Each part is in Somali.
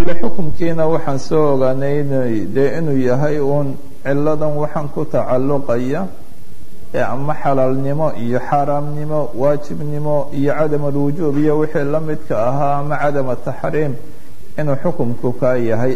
kolle xukumkiina waxaan soo ogaanay in dee inuu yahay uun ciladan waxaan ku tacalluqaya ee ama xalaalnimo iyo xaaraamnimo waajibnimo iyo cadam alwujuub iyo wixii la midka ahaa ama cadam ataxriim inuu xukumku kaa yahay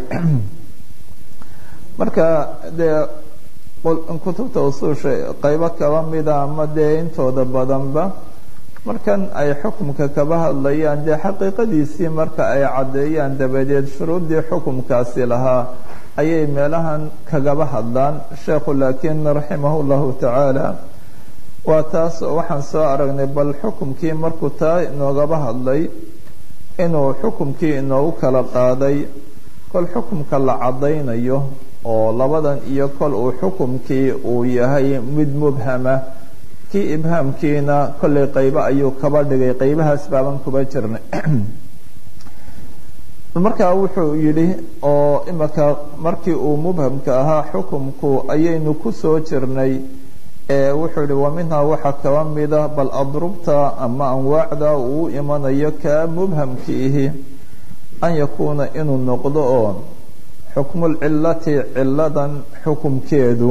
marka dee kutubta usuusha qaybo kaba mida ama dee intooda badanba markan ay xukumka kaba hadlayaan dee xaqiiqadiisii marka ay caddeeyaan dabadeed shuruuddii xukumkaasi lahaa ayay meelahan kagaba hadlaan sheekhu laakiin raximahu llahu tacaala waa taas waxaan soo aragnay bal xukumkii markuu taa inoogaba hadlay inuu xukumkii inoogu kala qaaday kol xukumka la caddaynayo oo labadan iyo kol uu xukumkii uu yahay mid mubhama kii ibhaamkiina kollay qaybo ayuu kaba dhigay qaybahaas baaban kuba jirnay markaa wuxuu yidhi oo imika markii uu mubhamka ahaa xukumku ayaynu ku soo jirnay wuxuu yihi wa minhaa waxaa kaba mida bal adrubta ama anwaacda uu imanayo kaa mubhamkiihi an yakuuna inuu noqdo oo xukmulcilati ciladan xukumkeedu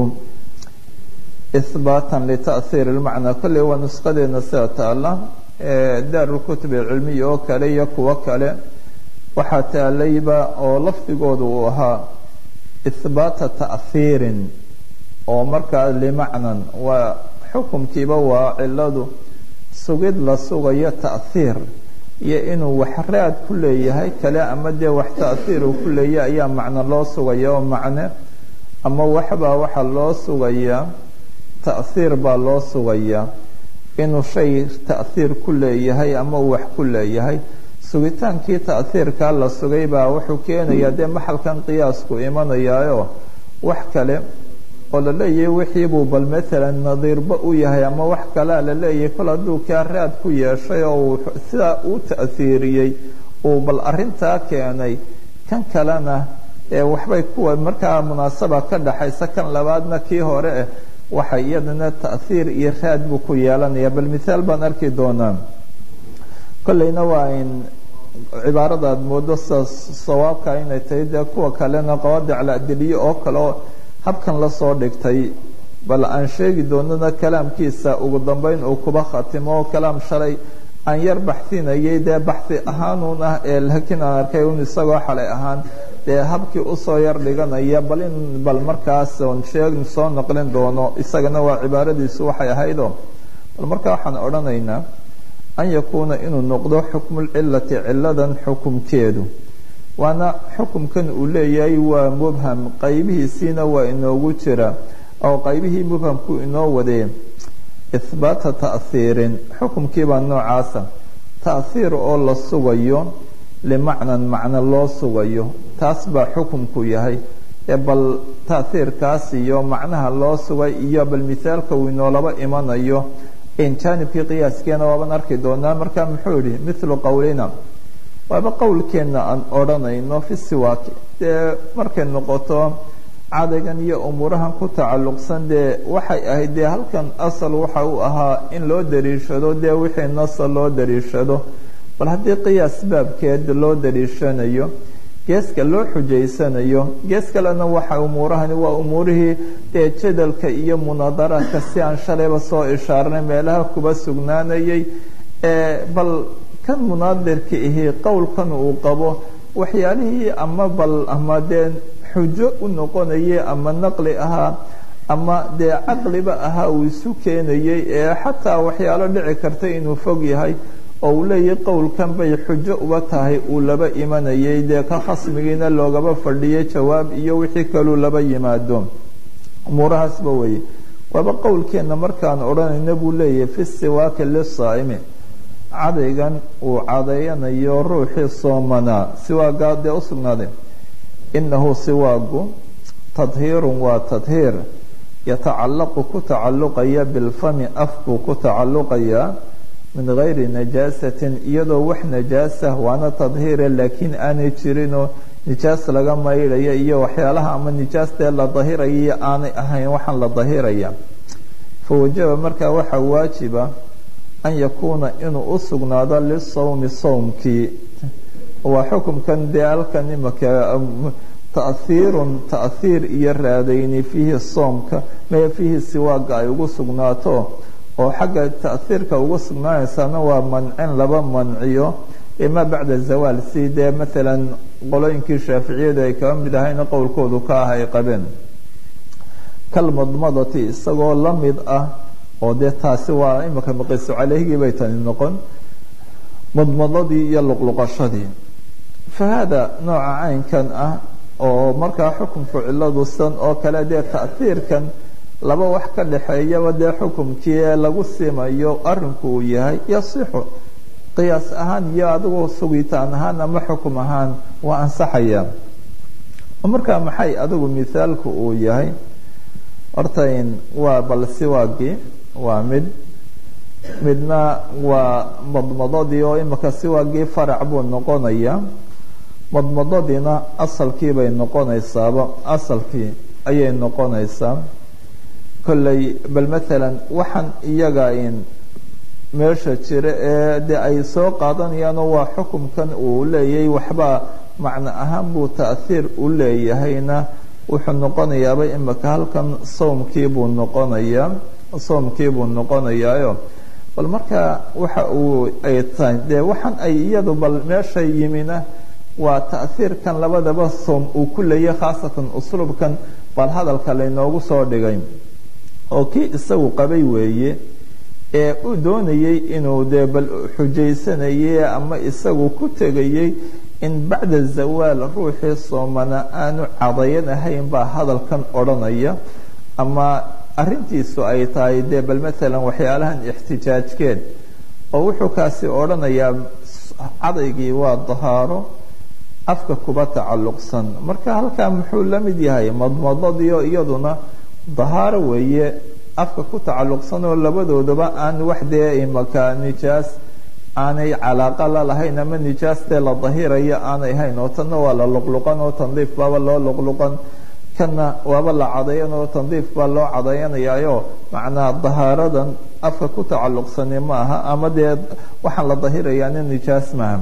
ihbaatan lita'hiir ilmacnaa kolley waa nusqadeena sida taala daarulkutub alcilmiya oo kale iyo kuwo kale waxaa taalayba oo lafdigooda uu ahaa ihbaata ta'hiirin oo markaa limacnan waa xukumkiiba waa ciladu sugid la sugayo ta'hiir iyo inuu wax raad ku leeyahay kale ama dee wax ta'hiir uu ku leeyahay ayaa macno loo sugaya oo macne ama waxbaa waxaa loo sugayaa ta'hiir baa loo sugayaa inuu shay ta'hiir ku leeyahay ama uu wax ku leeyahay sugitaankii ta'hiirkaa la sugay baa wuxuu keenayaa dee maxalkan qiyaasku imanayaayo wax kale oo la leeyahay wixiibuu bal maalan nadiirba u yahay ama wax kalea la leeyahay kol hadduu kaa raad ku yeeshay oo uu sidaa uu ta'hiiriyey uu bal arintaa keenay kan kalena ee waxbay kuwa markaa munaasaba ka dhaxaysa kan labaadna kii hore eh waxa iyadana ta'hiir iyo raad buu ku yeelanaya bal mithaal baan arki doonaa kolleyna waa in cibaarada aad moodo sida sawaabka inay tahay dee kuwa kalena qawaadic ladiliye oo kale oo habkan lasoo dhigtay bal aan sheegi doonana kalaamkiisa ugu dambeyn uu kuba khatimo oo kalaam shalay aan yar baxsinayay dee baxi ahaanuun ah ee laakiin aan arkay un isagoo xalay ahaan dee habkii usoo yar dhiganaya bal in bal markaas on sheeg soo noqlin doono isagana waa cibaaradiisu waxay ahaydoo bal markaa waxaan odhanaynaa an yakuuna inuu noqdo xukmulcilati ciladan xukumkeedu waana xukumkan uu leeyahay waa mubham qaybihiisiina waa inoogu jira oo qaybihii mubhamku inoo wadee ihbaata ta'hiirin xukumkiibaa noocaasa ta'hiir oo la sugayo limacnan macno loo sugayo taas baa xukumku yahay ee bal ta'hiirkaas iyo macnaha loo sugay iyo bal mithaalka uu inoolaba imanayo jaanibkii qiyaaskeena waaban arki doonaa marka muxuu yihi milu qowlina waaba qowlkeenna aan odhanayno fi siwaaki dee markay noqoto cadaygan iyo umuurahan ku tacalluqsan dee waxay ahayd dee halkan asal waxa uu ahaa in loo dariishado dee wixii nasa loo dariishado bal haddii qiyaas baabkeed loo dariishanayo geeska loo xujaysanayo gees kalena waxa umuurahani waa umuurihii dee jadalka iyo munaadaraadka si aan shalayba soo ishaarnay meelaha kuba sugnaanayay bal kan munaadirka ihi qowlkan uu qabo waxyaalihii ama bal ama dee xujo u noqonayay ama naqli ahaa ama dee caqliba ahaa uu isu keenayay ee xataa waxyaalo dhici karta inuu fog yahay oo uu leeyahay qowlkan bay xujo uba tahay uu laba imanayay dee ka khasmigiina loogaba fadhiyay jawaab iyo wixii kaluu laba yimaado umuurahaasba weeye waaba qowlkeenna markaan odhanayna buu leeyahay fi siwaaki lisaa'imi cadaygan uu cadayanayo ruuxii soomanaa siwaagaa dee u sugnaaday inahu siwaagu tadhiirun waa tadhiir yatacallaqu ku tacalluqaya bilfami af buu ku tacalluqayaa min gayri najaasatin iyadoo wax najaasa waana tadhiire laakiin aanay jirinoo nijaas laga maydhaya iyo waxyaalaha ama nijaastee la dahiraya iyo aanay ahayn waxaan la dahiraya fawajaba markaa waxaa waajiba an yakuuna inuu u sugnaado lisawmi sawmkii waa xukumkan dee halkan imaka ta'hiirun ta'hiir iyo raadayni fiihi soomka mee fiihi siwaaga ay ugu sugnaato oo xagga ta'hiirka ugu sugnaanaysaana waa mancin laba manciyo ima bacda zawaal si dee maalan qolooyinkii shaaficiyadu ay kaba mid ahayna qowlkoodu ka ah ay qabeen kalmadmadati isagoo la mid ah oo dee taasi waa imika maqiisu caleyhigii bay tani noqon madmadadii iyo luqluqashadii fa haada nooca caynkan ah oo markaa xukunku ciladu san oo kale dee ta'hiirkan laba wax ka dhexeeyaba dee xukumkii ee lagu simayo arinku uu yahay yasixu qiyaas ahaan iyo adigu sugitaan ahaan ama xukum ahaan waa ansaxaya markaa maxay adigu mithaalku uu yahay horta waa bal siwaagii waa mid midna waa madmadadii oo imika siwaagii farac buu noqonaya madmadadiina asalkii bay noqonaysaaba asalkii ayay noqonaysaa kolley bal maalan waxaan iyaga in meesha jira ee de ay soo qaadanayaanoo waa xukumkan uu leeyahay waxbaa macno ahaan buu ta'hiir u leeyahayna wuxuu noqonayaaba imika halkan soomkii buu noqonayaa soomkii buu noqonayaayo bal marka waxa uu ay tahay dee waxaan ay iyadu bal meesha yimina waa ta'hiirkan labadaba soom uu ku leeyahay khaasatan usluubkan bal hadalka laynoogu soo dhigay oo kii isagu qabay weeye ee uu doonayey inuu dee bal xujaysanayay ama isagu ku tegayey in bacda zawaal ruuxii soomana aanu cadayan ahayn baa hadalkan odhanaya ama arintiisu ay tahay dee bal maalan waxyaalahan ixtijaajkeed oo wuxuu kaasi odhanayaa cadaygii waa dahaaro afka kuba tacalluqsan marka halkaa muxuu la mid yahay madmadadiio iyaduna dahaaro weeye afka ku tacalluqsan oo labadoodaba aan wax dee imaka nijaas aanay calaaqa la lahayn ama nijaastee la dahiraya aanay hayn oo tanna waa la luqluqan oo tandiif baaba loo luqluqan kanna waaba la cadayan oo tandiif baa loo cadayanayaayo macnaa dahaaradan afka ku tacalluqsani ma aha ama dee waxaan la dahirayaana nijaas maaha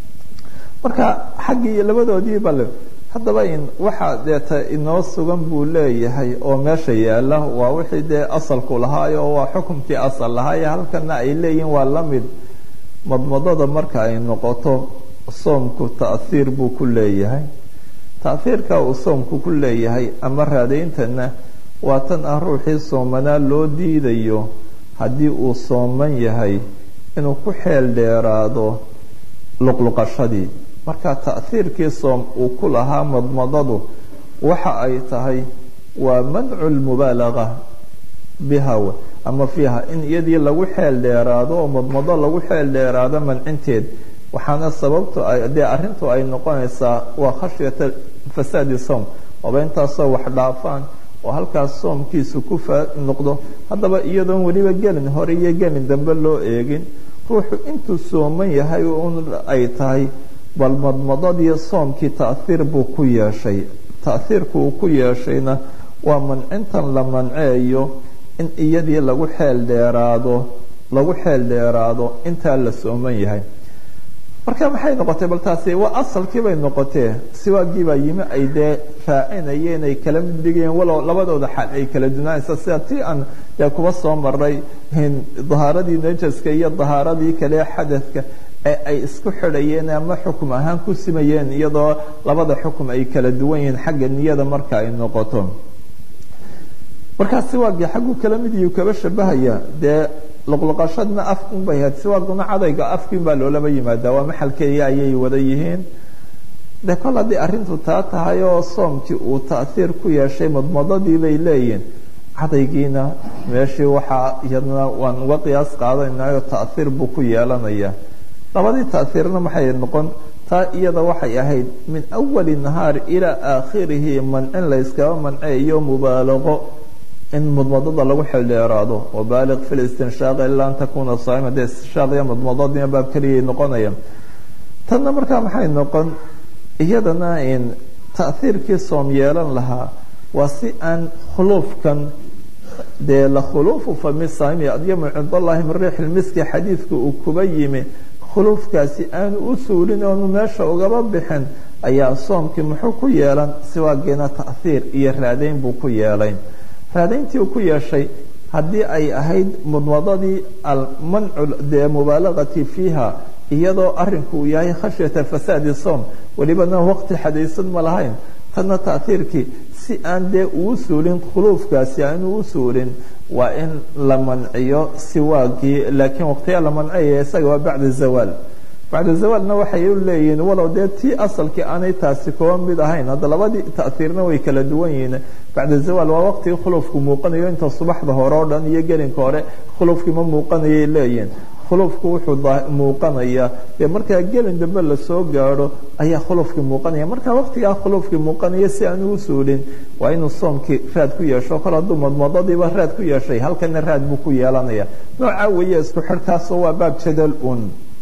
marka xaggii labadoodii bale haddaba in waxaa deeta inoo sugan buu leeyahay oo meesha yaala waa wixii dee asalku lahaayo oo waa xukumkii asal lahaayo halkana ay leeyihin waa la mid madmadada marka ay noqoto soomku ta'hiir buu ku leeyahay ta'hiirka uu soomku ku leeyahay ama raadayntana waa tan ah ruuxii soomanaa loo diidayo haddii uu sooman yahay inuu ku xeel dheeraado luqluqashadii marka ta'hiirkii soom uu ku lahaa madmadadu waxa ay tahay waa mancu lmubaalaga biha ama fiiha in iyadii lagu xeel dheeraado oo madmado lagu xeel dheeraado mancinteed waxaana sababtu dee arintu ay noqonaysaa waa khashyata fasaadi soom ooba intaasoo wax dhaafaan oo halkaas soomkiisu ku noqdo haddaba iyadoon weliba gelin hore iyo gelin dambe loo eegin ruuxu intuu sooman yahay un ay tahay bal madmadadii soomkii ta'hiir buu ku yeeshay ta'hiirku uu ku yeeshayna waa mancintan la manceeyo in iyadii lagu xeel dheeraado lagu xeel dheeraado intaa la sooman yahay marka maxay noqotay bal taasi waa asalkii bay noqotee siwaagii baa yimi ay dee raacinayeen ay kala mid dhigayeen walow labadooda xaal ay kala dunaanaysa sida tii aan dee kuba soo maray dahaaradii najaska iyo dahaaradii kale xadadka ee ay isku xidhayeen ama xukum ahaan ku simayeen iyadoo labada xukum ay kala duwan yihiin xagga niyada marka ay noqoto markaa siwaagii xagguu kala mid iyu kaba shabahaya dee luqluqashadna af unbay ahayd siwaaguna cadayga afkiin baa loolaba yimaadaa waa maxalkeeya ayay wada yihiin de kol haddii arrintu taa tahay oo soomkii uu ta'hiir ku yeeshay madmadadii bay leeyihin cadaygiina meeshii waxaa iyadna waan uga qiyaas qaadanayo ta'hiir buu ku yeelanaya labadii ta'hiirna maxay noqon taa iyada waxay ahayd min awali nahaar ilaa aakhirihi mancin layskaba manceeyo mubaalaqo in madmadada lagu xeldheeraado wabaaliq fi listinshaaq ilaa an takuna saaima dee istinshaaq iyo madmadadina baab keliyay noqonaya tanna markaa maxay noqon iyadana in ta'hiirkii soom yeelan lahaa waa si aan khuluufkan dee la khuluufu fami saami adyamu cind allahi min riix lmiski xadiidka uu kuba yimi khuluufkaasi aanu u suulin oonu meesha ugaba bixin ayaa soomkii muxuu ku yeelan siwaageena ta'hiir iyo raadayn buu ku yeelay raadayntii uu ku yeeshay haddii ay ahayd mudmadadii almancu dee mubaalagati fiiha iyadoo arinku uu yahay khashyata fasaadi soom welibana waqti xadaysan ma lahayn tanna ta'hiirkii si aan dee uu suulin khuluufkaasi aanu u suulin waa in la manciyo siwaagii laakiin waqtiyaa la manciyaya isaga waa bacda zawaal bacda zawaalna waxay u leeyihiin walow dee tii asalkii aanay taasi kuba mid ahayn hadda labadii ta'hiirna way kala duwan yihiin bacda zawaal waa waqtigii khuluufku muuqanayo inta subaxda hore oo dhan iyo gelinka hore khuluufkii ma muuqanayay leeyihiin khuluufku wuxuu muuqanaya dee markaa gelin dambe lasoo gaadho ayaa khuluufkii muuqanaya markaa waqtigaa khuluufkii muuqanaya si aanu u suulin waa inuu soomkii raad ku yeesho kol hadduu madmadadiiba raad ku yeeshay halkana raad buu ku yeelanaya noocaa weeye isku xidhkaasoo waa baab jadal un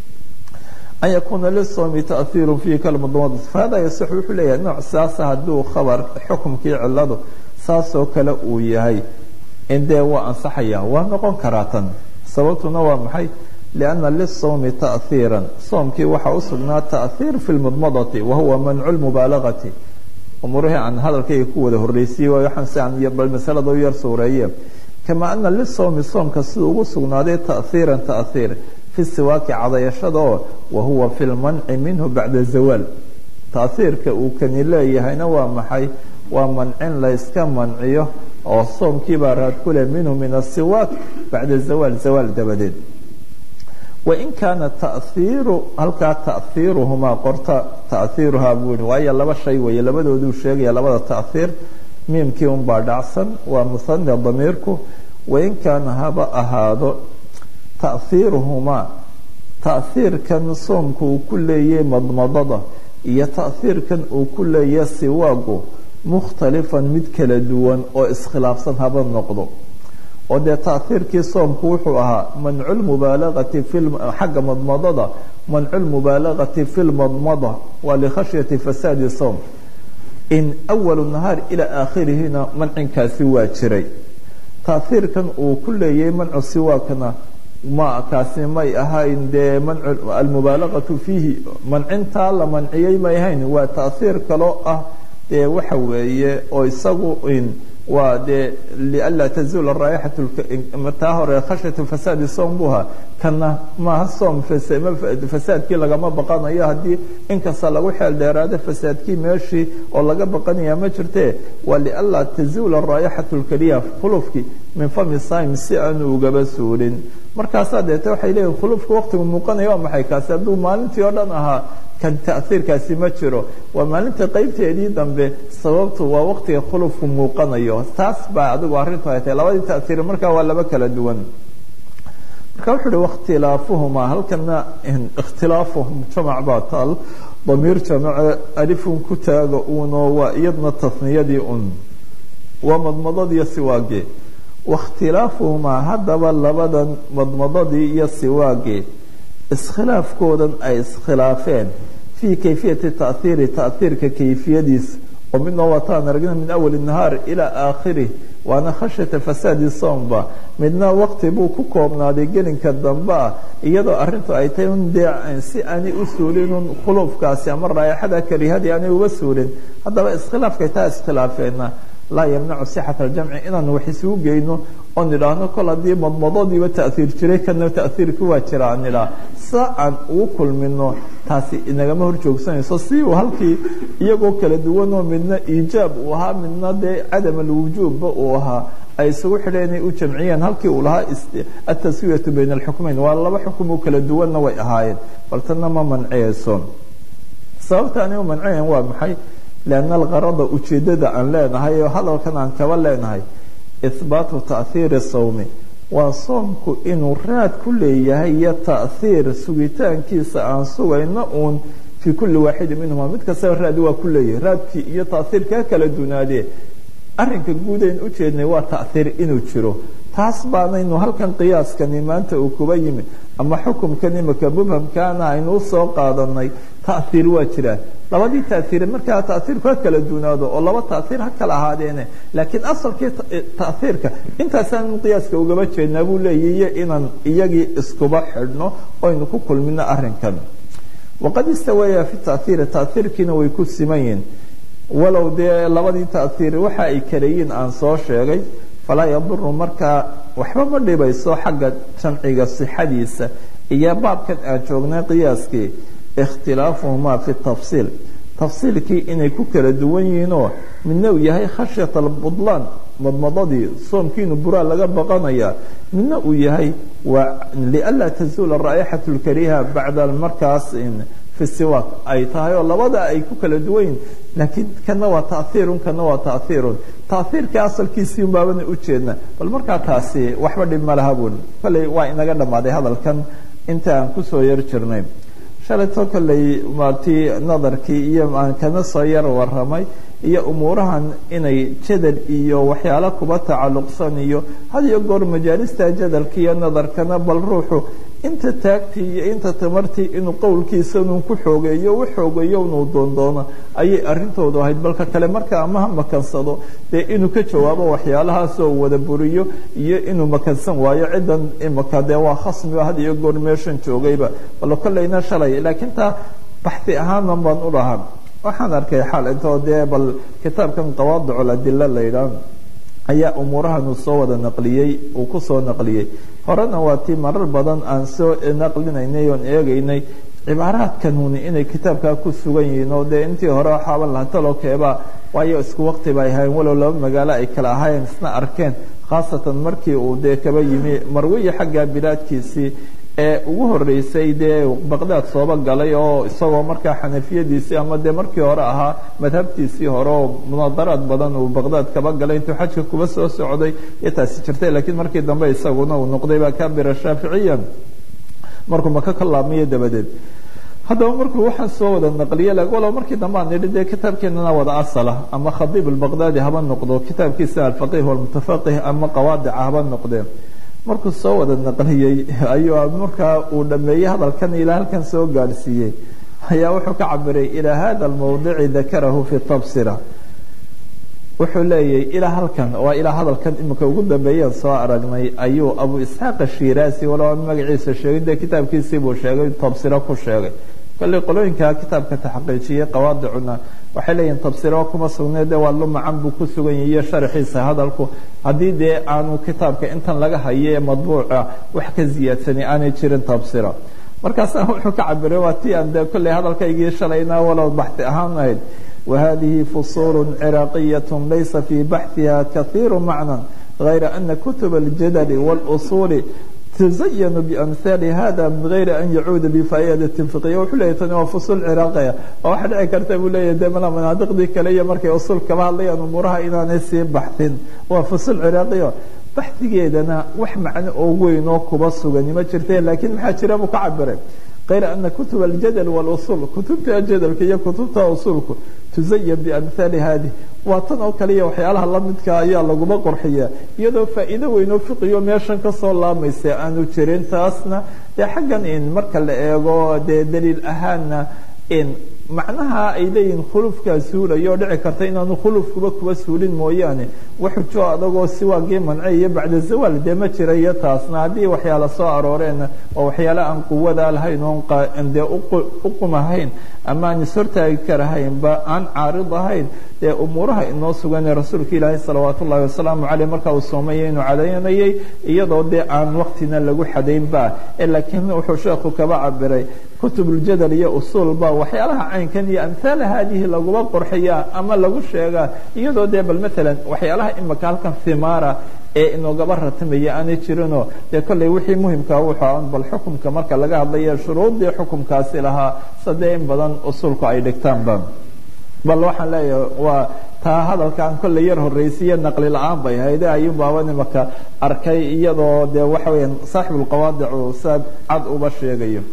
an yakuuna lisoomi tahiiru fiihi kalmadmad fahada yaصix wuxuu leeyahay nooc saasa hadduu khabar xukumkii ciladu saasoo kale uu yahay in dee waa ansaxaya waa noqon karaa tan sababtuna waa maxay lianna lisawmi tahiiran soomkii waxaa u sugnaa tahiir fi lmudmadati wahuwa mancu lmubaalagati umuurihii aan hadalkayga ku wada horreysiyey waayo waxaan si aan bal masalada u yar suureeye kama ana lisawmi soomka siduu ugu sugnaaday tahiiran tahiir fi siwaaki cadayashada oo wahuwa fi lmanci minhu bacda zawaal tahiirka uu kani leeyahayna waa maxay waa mancin layska manciyo oo soomkiibaa raad ku leh minhu min asiwaak bacda zawaal zawaal dabadeed wain kaana tahiiru halkaa tahiiruhumaa qorta tahiiruhaa buu yihi waayo laba shay weeye labadooduu sheegaya labada tahiir miimkii unbaa dhacsan waa muhane damiirku wain kaana haba ahaado tahiiruhumaa tahiirkan soomka uu ku leeyahay madmadada iyo tahiirkan uu ku leeyahay siwaagu mukhtalifan mid kala duwan oo iskhilaafsan haba noqdo oo dee tahiirkii soomku wuxuu ahaa mancu lmubaalagati xagga madmadada mancu lmubaalagati fi lmadmada waa likhashyati fasaadi soom in awalu nahaar ilaa aakhirihina mancinkaasi waa jiray tahiirkan uu ku leeyahay mancu siwaakna ma kaasi may ahayn dee mancu almubaalagatu fiihi mancintaa la manciyey may ahayn waa tahiir kaloo ah dee waxa weeye oo isagu waa dee lianlaa tazuula raayixatu taa hore khashyatu fasaadi soom buha kana maaha soom fasaadkii lagama baqanayo haddii inkasta lagu xeel dheeraado fasaadkii meeshii oo laga baqanaya ma jirte waa lianlaa tazuula raayixatu lkeliya khulufkii min fami sim si aanu ugaba suulin markaasaa deete waxay leeyihin khulufka waqtigu muuqanaya waa maxay kaasi hadduu maalintii oo dhan ahaa kan tahiirkaasi ma jiro waa maalinta qeybteedii dambe sababtu waa waqtiga khulufku muuqanayo taas baa adigu arrintu ay tahay labadii tahiir markaa waa laba kala duwan marka wuxu uhi wakhtilaafuhumaa halkana ikhtilaafuhum jamac baa taal damiir jamace alifun ku taaga uunoo waa iyadna tasniyadii un waa madmadadiiyo siwaagee wakhtilaafuhumaa haddaba labadan madmadadii iyo siwaagee iskhilaafkoodan ay iskhilaafeen fii kayfiyati tahiiri tahiirka kayfiyadiisa oo midna wataan aragna min awali nahaar ilaa aakhirih waana khashyata fasaadi soomba midna waqti buu ku koobnaaday gelinka dambe ah iyadoo arintu ay tahay un dee si aanay u suulin un khuluufkaasi ama raayaxada karihadii aanay uba suulin haddaba iskhilaafkay taa iskhilaafeenna laa yamnacu sixata aljamci inaan wax isugu geyno oo nidhaahno kol haddii madmadadiiba tahiir jiray kana tahiirki waa jira aan nidhaah sa aan ugu kulmino taasi inagama hor joogsanayso si uu halkii iyagoo kala duwanoo midna iijaab uu ahaa midna dee cadam alwujuubba uu ahaa ay isugu xidheen inay u jamciyeen halkii uu lahaa ataswiyatu bayna alxukmeyn waa laba xukum oo kala duwanna way ahaayeen bal tanna ma manciyayso sababta aanay u manciyayn waa maxay lianna algarada ujeeddada aan leenahay oo hadalkan aan kaba leenahay ihbaatu tahiiri sawmi waa soomku inuu raad ku leeyahay iyo tahiir sugitaankiisa aan sugayno uun fii kulli waaxidin minhuma mid kastaba raadi waa ku leeyahay raadkii iyo tahiirkaa kala dunaadee arrinka guudayn ujeednay waa tahiir inuu jiro taas baanaynu halkan qiyaaskani maanta uu kuba yimi ama xukumkan imika mubhamkaana aynu usoo qaadanay tahiir waa jiraa labadii taaiire markaa taaiirku ha kala duunaado oo laba taaiir ha kala ahaadeene laakiin asalkii taaiirka intaasaan qiyaaska ugaba jeednaa buu leeyihiyo inaan iyagii iskuba xidhno oynu ku kulmino arrinkan waqad istawaya fi taaiiri taaiirkiina way ku siman yihin walow dee labadii taaiir waxa ay kaleyiin aan soo sheegay falaa yaduru markaa waxba ma dhibayso xagga jamciga sixadiisa iyo baabkan aan joognay qiyaaskii ikhtilaafuhumaa fi tafsiil tafsiilkii inay ku kala duwan yihiinoo midna uu yahay khashyat albudlaan madmadadii soomkiinu buraa laga baqanaya midna uu yahay waa lianlaa tazuula raa'ixat lkariha bacda markaas fi siwaaq ay tahay oo labada ay ku kala duwan yihin laakiin kana waa taaiirun kana waa taaiirun taaiirka asalkiisii baabana ujeedna bal markaa taasi waxba dhib ma laha bun kolley waa inaga dhammaaday hadalkan inta aan kusoo yar jirnay shalayto kolley maatii nadarkii iyo aan kana soo yar waramay iyo umuurahan inay jadal iyo waxyaalo kuba tacalluqsan iyo had iyo goor majaalista jadalka iyo nadarkana bal ruuxu inta taagtii iyo inta tamartii inuu qowlkiisanuu ku xoogeeyo u xoogeeyo inuu doondoono ayay arintoodu ahayd balka kale marka ama ha makansado dee inuu ka jawaabo waxyaalahaasoo wada buriyo iyo inuu makansan waayo ciddan imaka dee waa khasmiba had iyo goor meeshan joogayba bal kolleyna shalay laakiin taa baxi ahaanan baan u lahaa waxaan arkay xal intoo dee bal kitaabkan qawaadicu ladila la yidhaah ayaa umuurahan uu soo wada naqliyey uu ku soo naqliyey horena waa tii marar badan aan soo naqlinaynay oon eegaynay cibaaraadkanuni inay kitaabkaa ku sugan yihiin oo dee intii hore waxaaban laha talokeeba waayo isku waqti bay ahayn walow laba magaalo ay kala ahaayeen isna arkeen khaasatan markii uu dee kaba yimi marwiya xagga bilaadkiisii ee ugu horeysay dee baqdaad sooba galay oo isagoo markaa xanafiyadiisii ama dee markii hore ahaa madhabtiisii hore oo munaadaraad badan uu baqdaad kaba galay intuu xajka kuba soo socday iyo taasi jirtay laakiin markii dambe isaguna uu noqday baa kabira shaaficiyan markuu maka ka laabmayo dabadeed haddaba markuu waxaan soo wada naqliye walow markii dambe aan nidhi dee kitaabkeenana wada asala ama khadiib albaqdaadi haba noqdo kitaabkiisa alfaqih walmutafaqih ama qawaadica haba noqdeen markuu soo wada naqliyey ayuu markaa uu dhameeyey hadalkan ilaa halkan soo gaadhsiiyey ayaa wuxuu ka cabiray ilaa hada almawdici dakarahu fi tabsira wuxuu leeyahy ilaa halkan waa ilaa hadalkan imika ugu dambeeyaan soo aragnay ayuu abu isxaaq ashiraasi walow aan magaciisa sheegin dee kitaabkiisii buu sheegay tabsiro ku sheegay kolley qolooyinka kitaabka taxqiijiyey qawaadicuna waxay leeyihin tabsiro kuma sugnay dee waa lumacan buu ku sugan yahay iyo sharaxiisa hadalku haddii dee aanu kitaabka intan laga hayo ee madbuuca wax ka ziyaadsanay aanay jirin tabsiro markaasa wuxuu ka cabiray waa ti aan dee kolley hadalkaygii shalayna walow baxti ahaan ahayd wahadihi fusuul ciraaqiyat laysa fii baxhiha kahiiru macnan غayra ana kutub اljadl wاlusuuli تزين بأمثال هذا من غير أن يعود بفائدة فقهية wuxuu leeyahy tani waa fusul ciraaqaya oo waxa dhici karta buu leeyahy de mala manaadiqdii kale iyo markay usul kaba hadlayaan umuuraha inaanay sii baxsin waa fusul ciraaqiya baxdigeedana wax macno oo weyn oo kuba sugani ma jirte laakiin maxaa jira buu ka cabiray غayr أna kutub الjadل والusul kutubta jadlka iyo kutubta usulku tuzayan بأمثaali hadi waa tan oo kaliya waxyaalaha lamidka ayaa laguma qorxiya iyadoo faa'iido weyn oo fiqiyo meeshan kasoo laamaysa aanu jirin taasna dee xaggan in marka la eego dee daliil ahaanna in macnaha ay leeyihin khulufkaa suulayo oo dhici karta inaanu khulufkuba kuba suulin mooyaane waxujo adagoo siwaagii mance iyo bacda zawaal dee ma jirayo taasna haddii waxyaala soo arooreenna oo waxyaala aan quwada lahayn oon dee uqumahayn ama aan ishortaagi karahaynba aan caarid ahayn dee umuuraha inoo suganee rasuulka ilaahay salawaat ullahi wasalaamu caleyh marka uu soomaya inuu cadaynayay iyadoo dee aan waktina lagu xadaynba laakiin wuxuu sheekhu kaba cabiray kutubuljadal iyo usuulba waxyaalaha caynkan iyo amhaala haadihi laguma qorxiyaa ama lagu sheegaa iyadoo dee bal maalan waxyaalaha imika halkan himaara ee inoogaba ratimaya aanay jirinoo dee kolley wixii muhimkaa wuxuu bal xukumka marka laga hadlaya shuruuddii xukumkaasi lahaa sadee in badan usuulku ay dhigtaanba bal waxaan leeyahay waa taa hadalkaan kolley yar horreysiiyo naqli la-aan bay hayde ayuun baaba imaka arkay iyadoo dee waxa weeyaan saaxibulqawaadicu saad cad uba sheegayo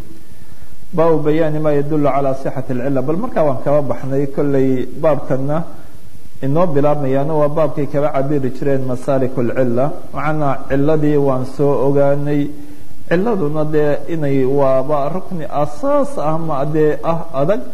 baabu bayaani ma yadulu calaa sixati alcila bal markaa waan kaba baxnay kolley baabkana inoo bilaabmayaana waa baabkay kaba cabiri jireen masaalik alcila macnaa ciladii waan soo ogaanay ciladuna dee inay waaba rukni asaas ah ma dee ah adag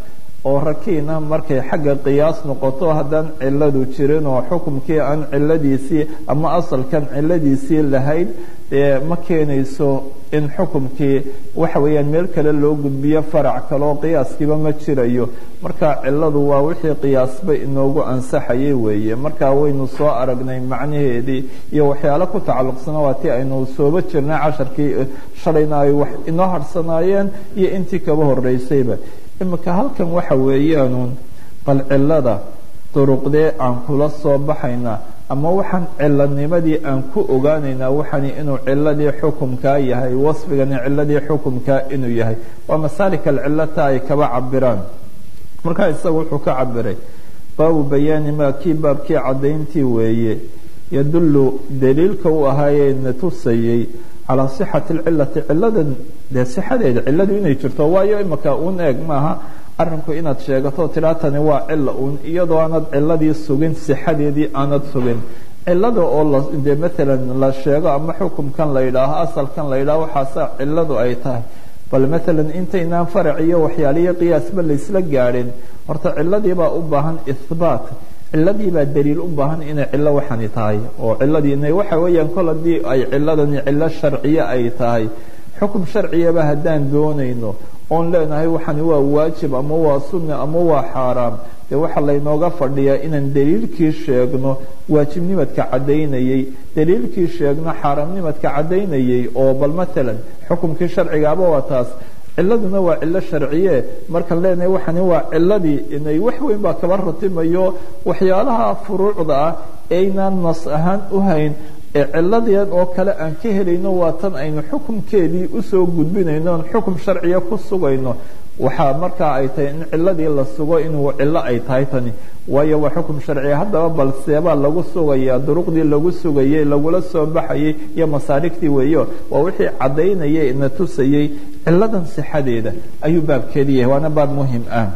oo rakiina markay xagga qiyaas noqoto haddaan ciladu jirin oo xukumkii aan ciladiisii ama asalkan ciladiisii lahayn dee ma keenayso in xukumkii waxa weeyaan meel kale loo gudbiyo farac kaleo qiyaaskiiba ma jirayo marka ciladu waa wixii qiyaasba inoogu ansaxayay weeye marka waynu soo aragnay macnaheedii iyo waxyaalo ku tacalluqsana waa tii aynu sooba jirnay casharkii shalayna ay wax inoo harsanaayeen iyo intii kaba horeysayba imika halkan waxa weeyaanuun bal cilada duruqdee aan kula soo baxaynaa ama waxaan cilanimadii aan ku ogaanaynaa waxani inuu ciladii xukumkaa yahay wasfigani ciladii xukumkaa inuu yahay waa masaalika alcilata ay kaba cabiraan markaa isaga wuxuu ka cabiray baabu bayaani maa kii baabkii caddayntii weeye yadullu daliilka u ahaayee na tusayey calaa sixati alcilati ciladan dee sixadeeda ciladu inay jirto waayo imika un eeg maaha arinku inaad sheegato tidhaa tani waa cila uun iyadoo aanad ciladii sugin sixadeedii aanad sugin cilada oo dee maalan la sheego ama xukumkan la yidhaaho asalkan la yidhaho waxaasa ciladu ay tahay bal maalan intaynaan farac iyo waxyaaliyo qiyaasba laysla gaadhin horta ciladiibaa u baahan ihbaat ciladiibaa daliil u baahan inay cilo waxani tahay oo ciladii waxa weeyaan kol haddii ay ciladani cilo sharciye ay tahay xukum sharciyaba haddaan doonayno oon leenahay waxani waa waajib ama waa sunna ama waa xaaraam dee waxaa laynooga fadhiyaa inaan daliilkii sheegno waajibnimadka caddaynayey daliilkii sheegno xaaraamnimadka caddaynayey oo bal maalan xukumkii sharcigaaba waa taas ciladuna waa cilo sharciye markaan leenahay waxani waa ciladii inay wax weyn baa kaba ratimayo waxyaalaha furuucda ah aynaan nas ahaan u hayn ee ciladeed oo kale aan ka helayno waa tan aynu xukumkeedii usoo gudbinayno on xukum sharciya ku sugayno waxaa markaa ay tahay in ciladii la sugo inuu cilo ay tahay tani waayo waa xukum sharciya haddaba bal seebaa lagu sugaya duruqdii lagu sugayey lagula soo baxayay iyo masaarigtii weeyo waa wixii caddaynayay na tusayey ciladan sixadeeda ayuu baabkeedii yahay waana baab muhim ah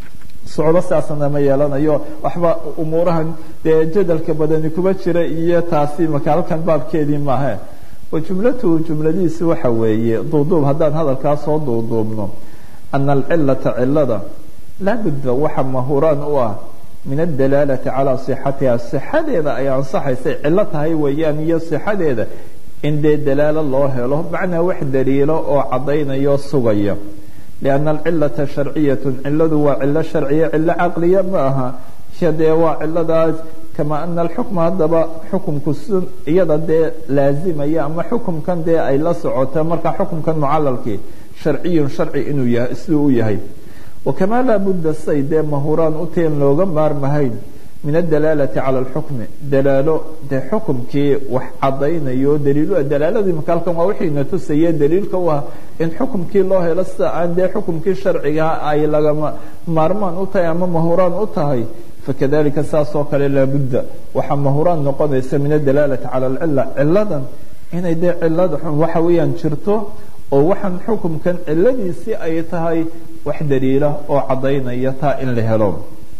socdo saasana ma yeelanayo waxba umuurahan dee jadalka badani kuma jira iyo taasi maka halkan baabkeedii maahe wa jumlatuhu jumladiisi waxa weeye duuduub haddaan hadalkaa soo duuduubno ana alcilata cilada laabudda waxa mahuraan u ah min adalaalati calaa sixatiha sixadeeda ay ansaxaysay cilo tahay weeyaan iyo sixadeeda in dee dalaalo loo helo macnaa wax daliilo oo caddaynayo sugaya لأن الcلة شharciyaة ciladu waa cilo sharciya cilo caqliya ma aha dee waa ciladaas kama ana الxukma haddaba xukumku s iyada dee laazimaya ama xukumkan dee ay la socota marka xukumkan mucalalkii sharciyu sharci inuu yahay siduu u yahay وakamaa laa budda say dee mahuraan uteen looga maarmahayn min adalaalati cala alxukmi dalaalo dee xukumkii wax caddaynayo daliilu dalaaladii maka halkan waa wixiina tusaye daliilka u ah in xukumkii loo helo sida aan dee xukumkii sharcigaa ay lagama maarmaan u tahay ama mahuraan u tahay fakadalika saas oo kale laabudda waxaa mahuraan noqonaysa min adalaalati cala alcila ciladan inay dee cilada waxa weeyaan jirto oo waxaan xukumkan ciladiisii ay tahay wax daliila oo caddaynaya taa in la helo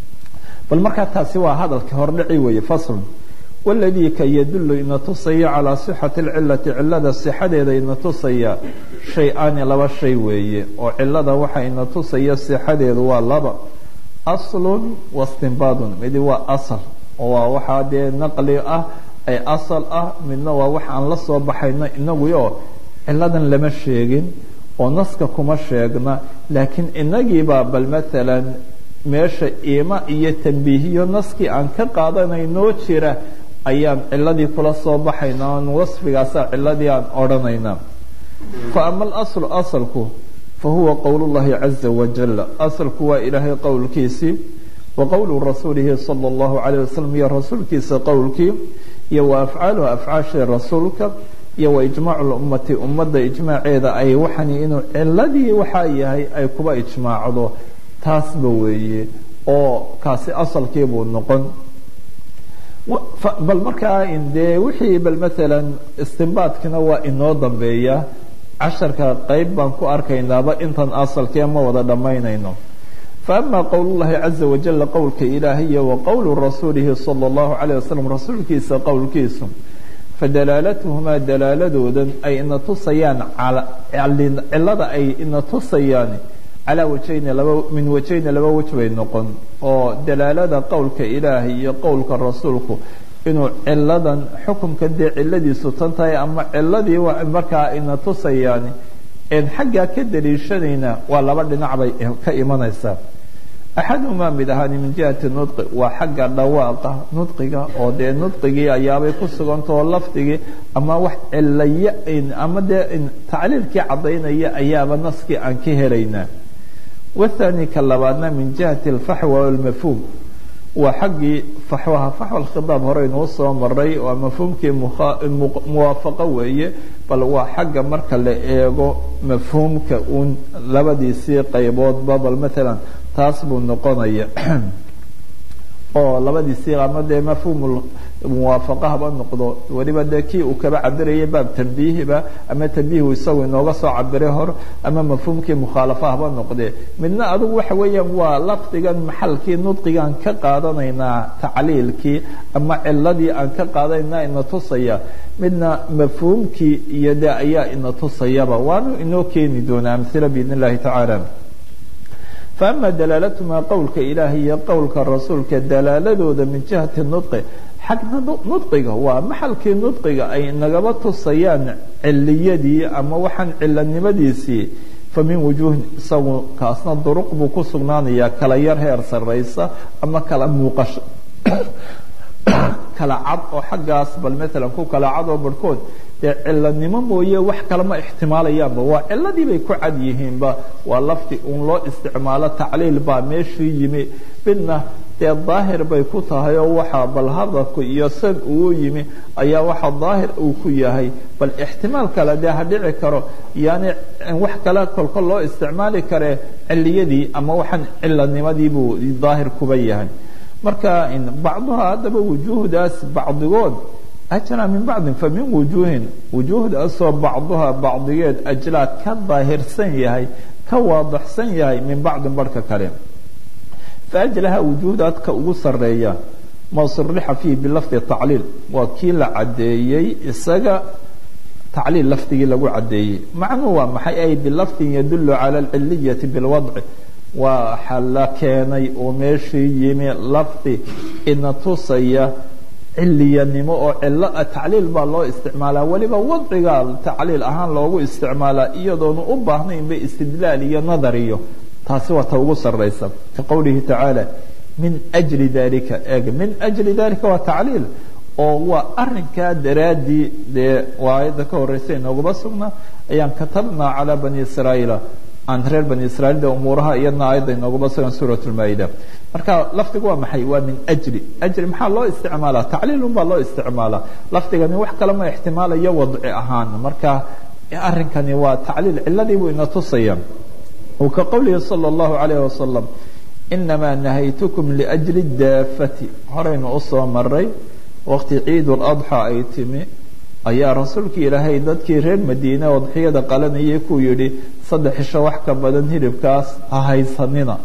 bal markaa taasi waa hadalka hordhaci weeye fasl waladii ka yadullu ina tusaya calaa sixati alcilati cilada sixadeeda ina tusaya shay-aani laba shay weeye oo cilada waxa ina tusaya sixadeedu waa laba aslun wastinbaadun midi waa asal oo waa waxaa dee naqli ah ay asal ah midna waa wax aan la soo baxayno inaguyo ciladan lama sheegin oo naska kuma sheegna laakiin inagiibaa bal maalan meesha iima iyo tambiihiyo naskii aan ka qaadanaynoo jira ayaan ciladii kula soo baxayna on wasfigaasa ciladii aan odhanaynaa fa ama alaslu asalku fa huwa qowl llahi caza wajal asalku waa ilaahay qowlkiisii wa qowlu rasuulihi sala allahu calayh wasalam iyo rasuulkiisa qowlkii iyo wa afcaaluhu afcaashii rasuulka iyo wa ijmaacu lummati ummadda ijmaaceeda ay waxani inuu ciladii waxaa yahay ay kuba ijmaacdo taasba weeye oo kaasi asalkii buu noqon bal markaa dee wixii bal maalan istinbaadkina waa inoo dambeeya casharka qeyb baan ku arkaynaaba intan asalkee ma wada dhammaynayno faama qowl llahi caza wajala qowlka ilaahiya wa qowlu rasuulihi sala allahu calayh wasalam rasuulkiisa qowlkiisu fadalaalatuhumaa dalaaladoodan ay ina tusayaan cilada ay ina tusayaan calaa wajayni laba min wajayni laba wej bay noqon oo dalaalada qowlka ilaahay iyo qowlka rasuulku inuu ciladan xukumka dee ciladiisu tan tahay ama ciladii markaa ina tusayaan een xaggaa ka daliishanayna waa laba dhinac bay ka imanaysaa axadumaa mid ahaani min jihati nudqi waa xagga dhawaaqa nudqiga oo dee nudqigii ayaabay ku sugantao lafdigii ama wax cilaya ama dee tacliilkii caddaynaya ayaaba naskii aan ka helaynaa wathani ka labaadna min jihati alfaxwa walmafhuum waa xaggii faxwaha faxwa alkhidaab hore inuu soo maray waa mafhuumkii muwaafaqo weeye bal waa xagga marka la eego mafhuumka uun labadiisii qayboodba bal maalan taas buu noqonaya oo labadiisii ama dee mafhuum muwaafaqo haba noqdo weliba dee kii uu kaba cabirayay baab tambiihiba ama tambiihu isagu inooga soo cabiray hor ama mafhuumkii mukhaalafa haba noqdee midna adigu waxa weeyaan waa lafdigan maxalkii nudqigaan ka qaadanaynaa tacliilkii ama ciladii aan ka qaadanaynaa ina tusaya midna mafhuumkii iyo de ayaa ina tusayaba waanu inoo keeni doonaa amhila biidn illahi tacaala faama dalaalatuma qowlka ilaahi iyo qowlka rasuulka dalaaladooda min jihati nudqi xagna nudqiga waa maxalkii nudqiga ay nagaba tusayaan ciliyadii ama waxaan cilanimadiisii fa min wujuuhin isagu kaasna duruq buu ku sugnaanayaa kala yar heer sarraysa ama kala muuqasho kala cad oo xaggaas bal maalan ku kala cad oo barhkood dee cilanimo mooye wax kalema ixtimaalayaanba waa ciladii bay ku cad yihiinba waa lafti uun loo isticmaalo tacliil baa meeshii yimi midna dee daahir bay ku tahay oo waxaa bal hadalku iyo sad uu yimi ayaa waxa daahir uu ku yahay bal ixtimaal kale dee ha dhici karo yani wax kale kolkol loo isticmaali karee ciliyadii ama waxaan cilanimadii buu daahir kuba yahay marka bacduha haddaba wujuuhdaas bacdigood ajlaa min bacdin fa min wujuuhin wujuuhdaasoo bacduha bacdigeed ajlaa ka daahirsan yahay ka waadaxsan yahay min bacdin barhka kale faajlaha wujuuhdaad ka ugu sareeya ma surixa fiihi bilafdi tacliil waa kii la caddeeyey isaga tacliil lafdigii lagu caddeeyey macnuu waa maxay ay bilafdin yadulu cala alciliyati bilwadci waxa la keenay oo meeshii yimi lafdi ina tusaya ciliyanimo oo cilo tacliil baa loo isticmaalaa weliba wadciga tacliil ahaan loogu isticmaalaa iyadoona u baahnaynba istidlaal iyo nadar iyo taasi waa ta ugu saraysa ka qowlihi tacaala min ajli dalika eeg min ajli dalika waa tacliil oo waa arinkaa daraaddii dee aayadda ka horeysa inoogaba sugnaa ayaan katabnaa calaa bani israa'iila aan reer bani israiil de umuuraha iyadna aayadda inoogaba sugan suurat lmaa-ida marka lafdigu waa maxay waa min ajli ajli maxaa loo isticmaalaa tacliilun baa loo isticmaalaa lafdigani wax kale ma ixtimaalayo wadci ahaan marka arrinkani waa tacliil ciladii buu ina tusaya uu ka qowlihi salى اllahu alayh wasalam inamaa nahaytukum liأjli daafati horaynu usoo maray waqti ciid اladxى ay timi ayaa rasuulkii ilaahay dadkii reer madiine odxiyada qalanayay kuu yidhi saddex isho wax ka badan hilibkaas ha haysanina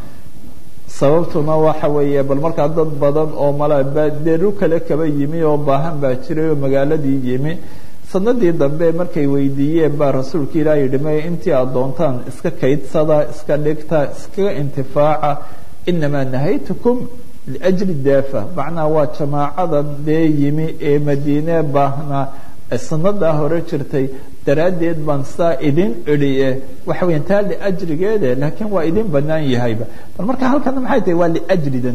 sababtuna waxa weeye bal markaa dad badan oo mala deeru kale kaba yimi oo baahan baa jiray oo magaaladii yimi sanadii dambe markay weydiiyeen baa rasuulka ilaah yidhi may intii aad doontaan iska kaydsada iska dhigta iskaga intifaaca inamaa nahaytukum liajli daafa macnaha waa jamaacadan dee yimi ee madiine baahnaa sanadaa hore jirtay daraaddeed baan saa idin idhiye waxa weya taa liajrigeede laakiin waa idin banaan yahayba bal marka halkana maxay tahay waa liajridan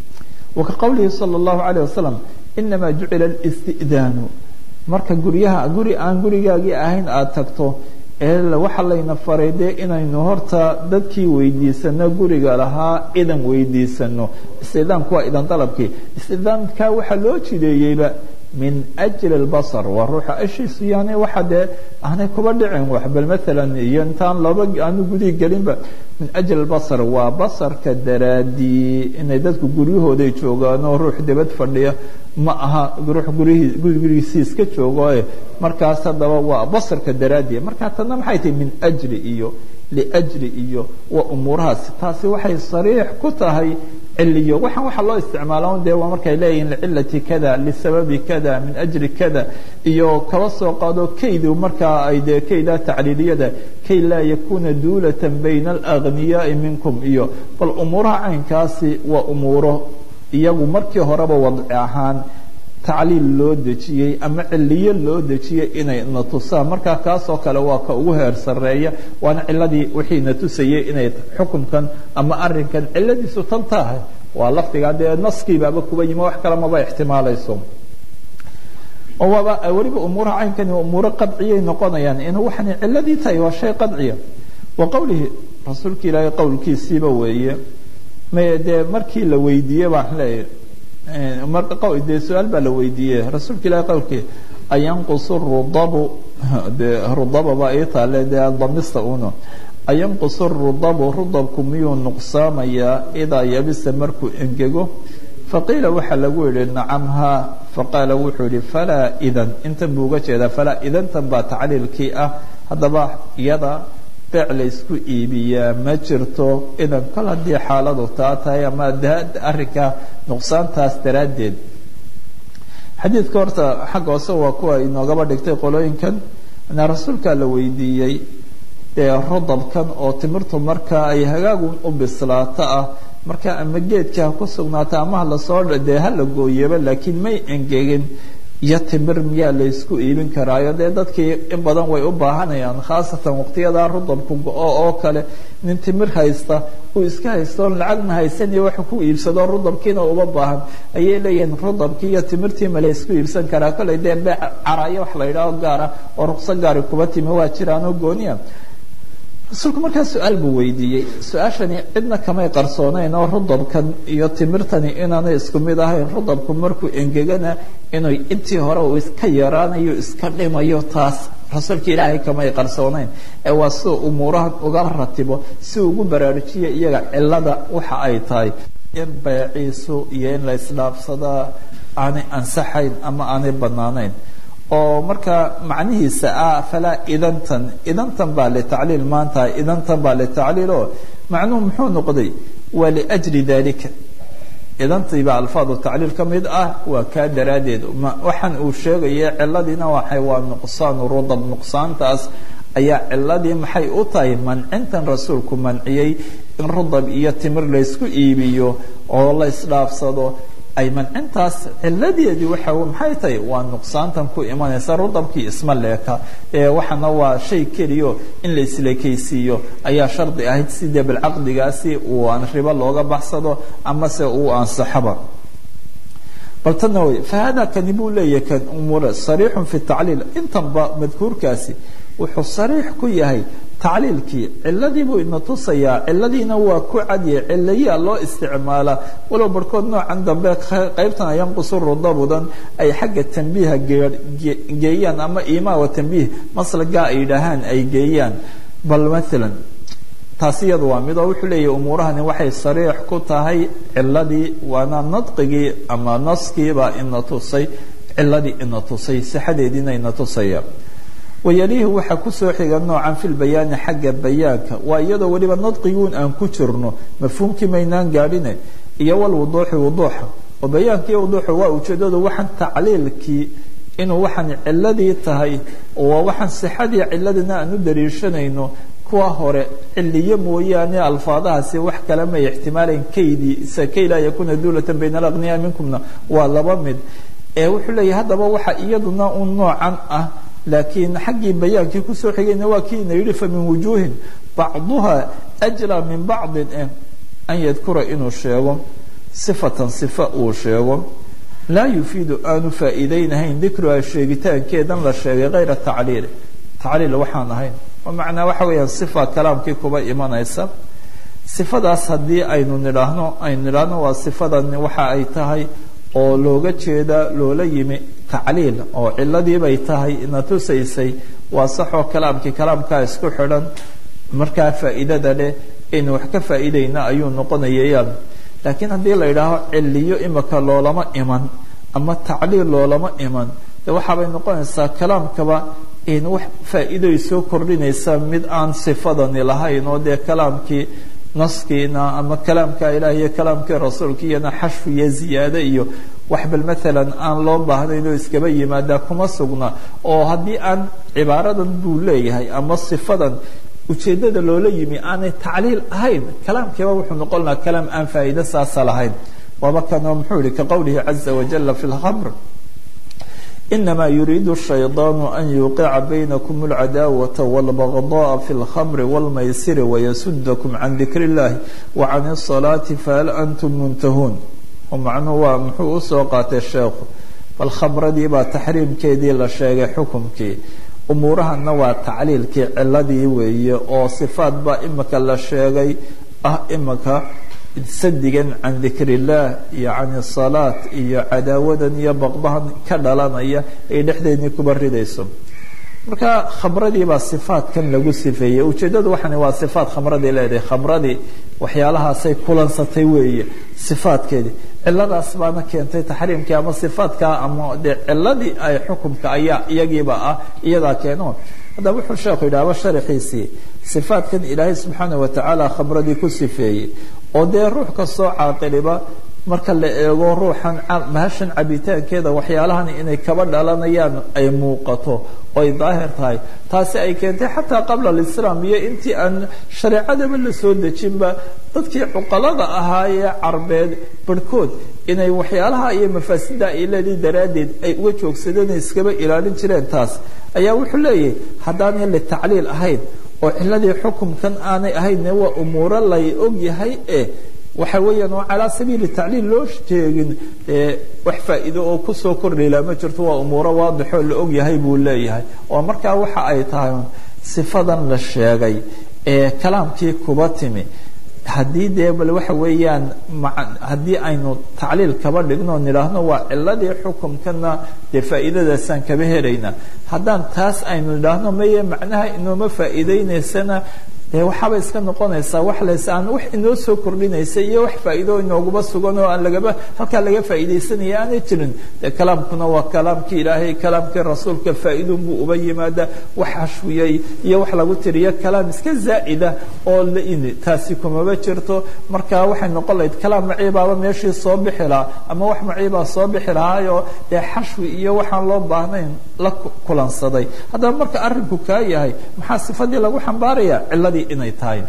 wa ka qowlihi salى اllahu alayه wasalam inamaa jucila اlisti'daanu marka guryaha guri aan gurigaagii ahayn aada tagto ee waxa layna faray dee inaynu horta dadkii weydiisano guriga lahaa idan weydiisano istidaamku waa idan dalabkii istidaamka waxaa loo jideeyeyba min ajli اlbasar waa ruuxa ashiisu yani waxa dee aanay kuba dhicin wax bal maalan iyo intaan laba aanu gudii gelinba min ajli اlbasar waa basarka daraadii inay dadku guryahooday joogaanoo ruux dibad fadhiya ma aha ruux gurihii gurigiisii iska joogo markaas haddaba waa basarka daraadii marka tana maxay tahay min ajli iyo liajli iyo waa umuurahaasi taasi waxay sariix ku tahay ciliyo waxaan waxaa loo isticmaala dee waa markay leeyihin licilati kada lisababi kada min ajri kada iyo kaba soo qaado kaydu markaa ay dee kayda tacliiliyada kay laa yakuna duulatan bayna alagniyaai minkum iyo bal umuuraha caynkaasi waa umuuro iyagu markii horeba wadci ahaan tacliil loo dejiyey ama ciliyo loo dejiyey inay na tusaan markaa kaasoo kale waa ka ugu heer sareeya waana ciladii wixii na tusayey inay xukunkan ama arinkan ciladiisu tan tahay waa lafdiga dee naskiibaaba kuba yimi wax kale maba ixtimaalayso oo waaba weliba umuuraha caynkani umuuro qadciyay noqonayaan in waxani ciladii tahay waa shay qadciya wa qowlihi rasuulka ilaahay qowlkiisiiba weeye dee markii la weydiiyey baan leeyahy dee su-aal baa la weydiiyey rasuulka ilahi qowlkii ayanqusu rudabu de rudaba baa ii taale dee damista uno ayanqusu rudabu rudabku miyuu nuqsaamayaa idaa yabisa markuu engego faqiila waxaa lagu yihi nacam haa faqaala wuxuu yihi falaa idan intan buu uga jeedaa falaa idantan baa tacliilkii ah haddaba iyada beec laysku iibiyaa ma jirto idan kol haddii xaaladu taa tahay ama arrinka nuqsaantaas daraaddeed xadiidka horta xagga hoose waa kuwa inoogaba dhigtay qolooyinkan na rasuulkaa la weydiiyey dee rodabkan oo timirtu marka ay hagaagu u bislaato ah marka ama geedka ha ku sugnaata ama halasoo dee hala gooyaba laakiin may engegin iyo timir miyaa laysku iibin karaayo dee dadkii in badan way u baahanayaan khaasatan waqtiyadaa rudabku go-o oo kale nin timir haysta uu iska haysto lacagna haysaniyo wax ku iibsado rudabkiina uba baahan ayay leeyihiin rudabkii iyo timirtii ma laysku iibsan karaa kollay dee beec caraayo wax la yidhaaho gaara oo ruqso gaari kuba timi waa jiraanoo gooniya rasuulku markaa su-aal buu weydiiyey su-aashani cidna kamay qarsoonayn oo rudabkan iyo timirtani inaanay isku mid ahayn rudabku markuu engegana inuu intii hore uu iska yaraanayo iska dhimayo taas rasuulka ilaahay kamay qarsoonayn ee waa si umuurahan uga ratibo si ugu baraarujiya iyaga cilada waxa ay tahay in beeciisu iyo in la isdhaafsadaa aanay ansaxayn ama aanay banaanayn oo marka macnihiisa ah falaa idantan idantan baa litacliil maanta idantan baa litacliil oo macnuhu muxuu noqday waa liajli dalika idantii baa alfaadu tacliil ka mid ah waa kaa daraaddeed waxaan uu sheegaya ciladiina waxay waa nuqsaanu rudab nuqsaantaas ayaa ciladii maxay u tahay mancintan rasuulku manciyey in rudab iyo timir laysku iibiyo oo la isdhaafsado ay mancintaas ciladeedii waxa maxay tahay waa nuqsaantan ku imanaysa rudabkii isma leeka waxaana waa shay keliyo in la isleekaysiiyo ayaa shardi ahayd sidee bilcaqdigaasi uu aan ribo looga baxsado amase uu ansaxaba bal tana wey fahada kani buu leeyahay kan umuura sariixun fi tacliil intanba madkuurkaasi wuxuu sariix ku yahay tacliilkii ciladii buu ina tusayaa ciladiina waa ku cadye cilayaa loo isticmaalaa walow barhkood noocan dambe qaybtan yanqusu rudabudan ay xagga tambiiha geeyaan ama imaa wa tambiih maslagaa ay yidhaahaan ay geeyaan bal maalan taasi iyadu waa mid oo wuxuu leeyahy umuurahani waxay sariix ku tahay ciladii waana nadqigii ama naskiibaa ina tusay ciladii ina tusay sixadeediina ina tusaya wayalihi waxaa kusoo xiga noocan fi lbayaani xagga bayaanka waa iyadoo weliba nadqiguun aan ku jirno mafhuumkii maynaan gaadhine iyo walwuduuxi wuduuxa oo bayaanka iyo wuduuxa waa ujeedadu waxaan tacliilkii inuu waxaan ciladii tahay oo waxaan sixadii ciladina aan u dariishanayno kuwa hore ciliyo mooyaane alfaadahaasi wax kale may ixtimaalayn kaydii kay laa yakuna duulatan bayna alaqniyaa minkumna waa laba mid ee wuxuu leeyahay haddaba waxa iyaduna un noocan ah laakiin xaggii bayaankii kusoo xigayna waa kii ina yidhi famin wujuuhin bacduha ajlaa min bacdin eh an yadkura inuu sheego sifatan sifa uu sheego laa yufiidu aanu faa'iidaynahayn dikruha sheegitaankeedan la sheegay hayra tacliili tacliil waxaan ahayn oo macnaa waxa weeyaan sifa kalaamkii kuba imanaysa sifadaas haddii aynu nidhaahno aynu nidhaahno waa sifadan waxa ay tahay oo looga jeeda loola yimi tacliil oo ciladii bay tahay ina tusaysay waa saxoo kalaamkii kalaamkaa isku xidhan markaa faa'iidada leh aynu wax ka faa'iidayna ayuu noqonayayaan laakiin haddii la yidhaaho ciliyo imika loolama iman ama tacliil loolama iman de waxaabay noqonaysaa kalaamkaba in wax faa'iidoy soo kordhinaysa mid aan sifadani lahayn oo dee kalaamkii naskiina ama kalaamka ilaah iyo kalaamkii rasuulka iyana xashfu iyo ziyaade iyo wax bal maalan aan loo baahnayn oo iskaba yimaadaa kuma sugna oo haddii aan cibaaradan buu leeyahay ama sifadan ujeeddada loola yimi aanay tacliil ahayn kalaamkiiba wuxuu noqon lahaa kalaam aan faa'iide saasa lahayn waaba kanoo muxuu yihi ka qowlihi caza wajala fi lkhamr inama yuriidu shayطaanu an yuqica baynakum اlcadaawata wاlbagضaءa fi اlkhamri wاlmaysiri wayasudakum can dikr اllahi wacan الصalaati fahal antum muntahuun macnuhu waa muxuu usoo qaatay sheekhu bal khamradii baa taxriimkeedii la sheegay xukumkii umuurahana waa tacliilkii ciladii weeye oo sifaat baa imika la sheegay ah imika sadigan can dikr illaah iyo can salaat iyo cadaawadan iyo baqdahan ka dhalanaya ay dhexdeedii kuba ridayso marka khamradii baa sifaatkan lagu sifeeyey ujeeddadu waxan waa sifaat khamradii leedahay khamradii waxyaalahaasay kulansatay weeye sifaatkeedii ciladaas baana keentay taxriimkii ama sifaatkaa ama dee ciladii ay xukumka ayaa iyagiiba ah iyadaa keeno haddaba wuxuu sheekhu yidhahba sharaxiisii sifaatkan ilaahay subxaana watacaala khamradii ku sifeeyey oo dee ruux kastoo caaqiliba marka la eego ruuxan mahashan cabitaankeeda waxyaalahan inay kaba dhalanayaan ay muuqato oy daahir tahay taasi ay keentay xataa qabla alislaam iyo intii aan shareecadaba la soo dejinba dadkii cuqalada ahaayee carbeed barhkood inay waxyaalaha iyo mafaasida ay leedihi daraaddeed ay uga joogsadeen iskaba ilaalin jireen taas ayaa wuxuu leeyahay haddaanay litacliil ahayn oo ciladii xukumkan aanay ahaynne waa umuuro lay ogyahay e waxa weeyaan oo calaa sabiili tacliil loo sheegin wax faa'iido oo kusoo kordhayla ma jirto waa umuuro waadixoo la ogyahay buu leeyahay oo markaa waxa ay tahay sifadan la sheegay ee kalaamkii kuba timi haddii dee bal waxa weeyaan haddii aynu tacliil kaba dhigno nidhaahno waa ciladii xukumkana dee faa'iidadaasaan kaba helaynaa haddaan taas aynu nidhaahno maye macnaha inooma faa'iideynaysana dee waxaaba iska noqonaysaa wax les aan wax inoo soo kordhinaysa iyo wax faa'iido inooguba sugan oo aan lagaba halkaa laga faa'iidaysanaya aanay jirin dee kalaamkuna waa kalaamkii ilaahay kalaamkii rasuulka faa'iidun buu uba yimaada wax hashwiyey iyo wax lagu tiriyo kalaam iska zaa'ida oo laini taasi kumaba jirto marka waxay noqon lahayd kalaam maciibaaba meeshii soo bixi lahaa ama wax maciibaa soo bixi lahaayoo dee xashwi iyo waxaan loo baahnayn la kulansaday haddaba marka arrinku kaa yahay maxaa sifadii lagu xambaaraya ciladii inay tahay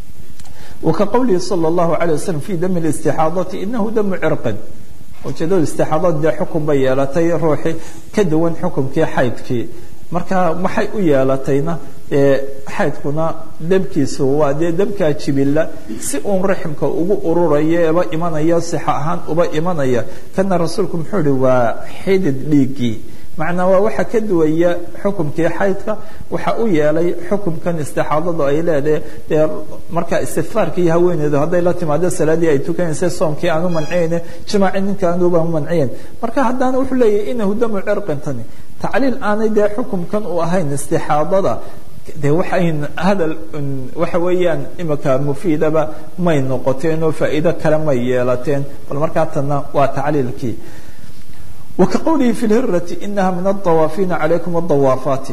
وكqwلihi slى الlaه عليه وsلم في dم الاستixاaضaةi inahu dم crqin ujeedada istixaadada dee xukun bay yeelatay ruuxii ka duwan xukunkii xaydkii marka maxay u yeelatayna xaydkuna debkiisu waa dee debkaa jibila si uun raximka ugu ururaya eba imanaya sixa ahaan uba imanaya kana rasuulku muxuu ihi waa xidid dhiigii macnaa waa waxa ka duwaya xukumkii xaydka waxa u yeelay xukumkan istixaadadu ay leedahay dee marka istikfaarkii haweeneydu hadday la timaado salaadii ay tukanaysa soomkii aan u manciyeyne jimaaci ninka anuba u manciyen marka haddana wuxuu leeyahay inahu damu cirqintani tacliil aanay dee xukumkan u ahayn istixaadada de waxayn hadal waxa weeyaan imika mufiidaba may noqoteen oo faa'iido kale may yeelateen bal markaa tanna waa tacliilkii وkaqwlihi في الhirati inaha min الطawaafiina عalaykum الضawaafaati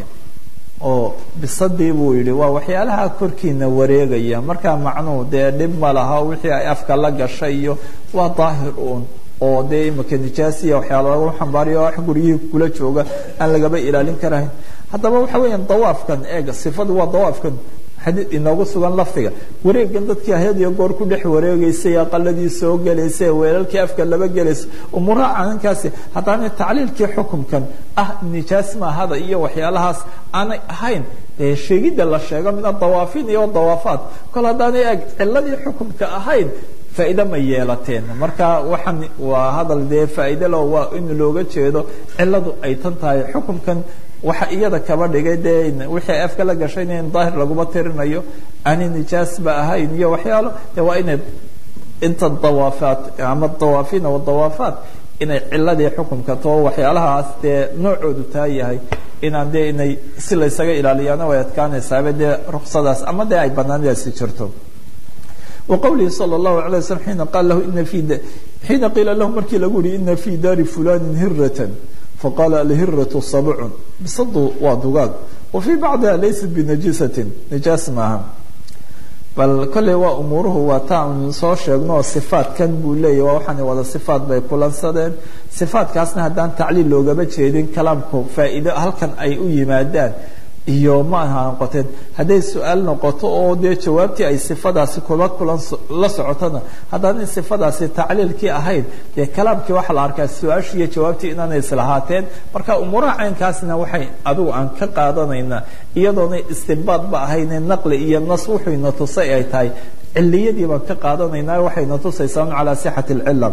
oo bisadii buu yihi waa waxyaalaha korkiina wareegaya markaa macnuhu dee dhib ma laha wixii ay afka la gashay iyo waa daahir un oo dee imika nijaasiya waxyaala lagu xambaariyo wax guryihii kula jooga aan lagaba ilaalin karahayn haddaba waxa weeyaan dawaafkan eega sifadu waa dawaafkan xadii inoogu sugan lafdiga wareegan dadkii had iyo goor ku dhex wareegaysay aqaladii soo gelaysay weelalkii afka laba gelaysa umuuraha caninkaasi haddaanay tacliilkii xukumkan ah nijaas maahada iyo waxyaalahaas aanay ahayn dee sheegidda la sheego min adawaafiin iyo dawaafaat kol haddaanay eg ciladii xukumka ahayn faa'iide ma yeelateen marka waxaan waa hadal dee faa'iide lo waa in looga jeedo ciladu ay tan tahay xukumkan waxa iyada kaba dhigay dee wixii afka la gashayna in daahir laguma tirinayo aanay nijaasba ahayn iyo waxyaalo de waa inay inta dawaafaat ama dawaafiina wadawaafaat inay ciladii xukumka too waxyaalahaas dee noocoodu taa yahay inaan dee inay si laysaga ilaaliyaana way adkaanaysaaba dee ruksadaas ama dee ay banaanadaasi jirto وqwlihi slى الlaه عليه وsلم xiina qaal lahu ina fi xiina qiila lahu markii lagu yihi ina fi daari fulani hirة faqaala alhiraة sabc bisadu waa dugaag wa fii bacdiha laysat binajisaةi nijaas maaha bal kolley waa umuuruhu waa taan soo sheegno oo sifaatkan buu leeyahy waa waxaan wada sifaat bay kulansadeen sifaatkaasna haddaan tacliil loogama jeedin kalaamku faa'iido halkan ay u yimaadaan iyo ma aha noqoteen hadday su-aal noqoto oo dee jawaabtii ay sifadaasi kula kulan la socotona haddaan in sifadaasi tacliilkii ahayd dee kalaamkii waxaa la arkaa su-aashii iyo jawaabtii inaanay islahaateen marka umuuraha caynkaasna waxay adigu aan ka qaadanaynaa iyadoona istinbaadba ahayne naqli iyo nas wuxuyna tusay ay tahay ciliyadii baan ka qaadanaynaa waxayna tusaysaa calaa sixati alcila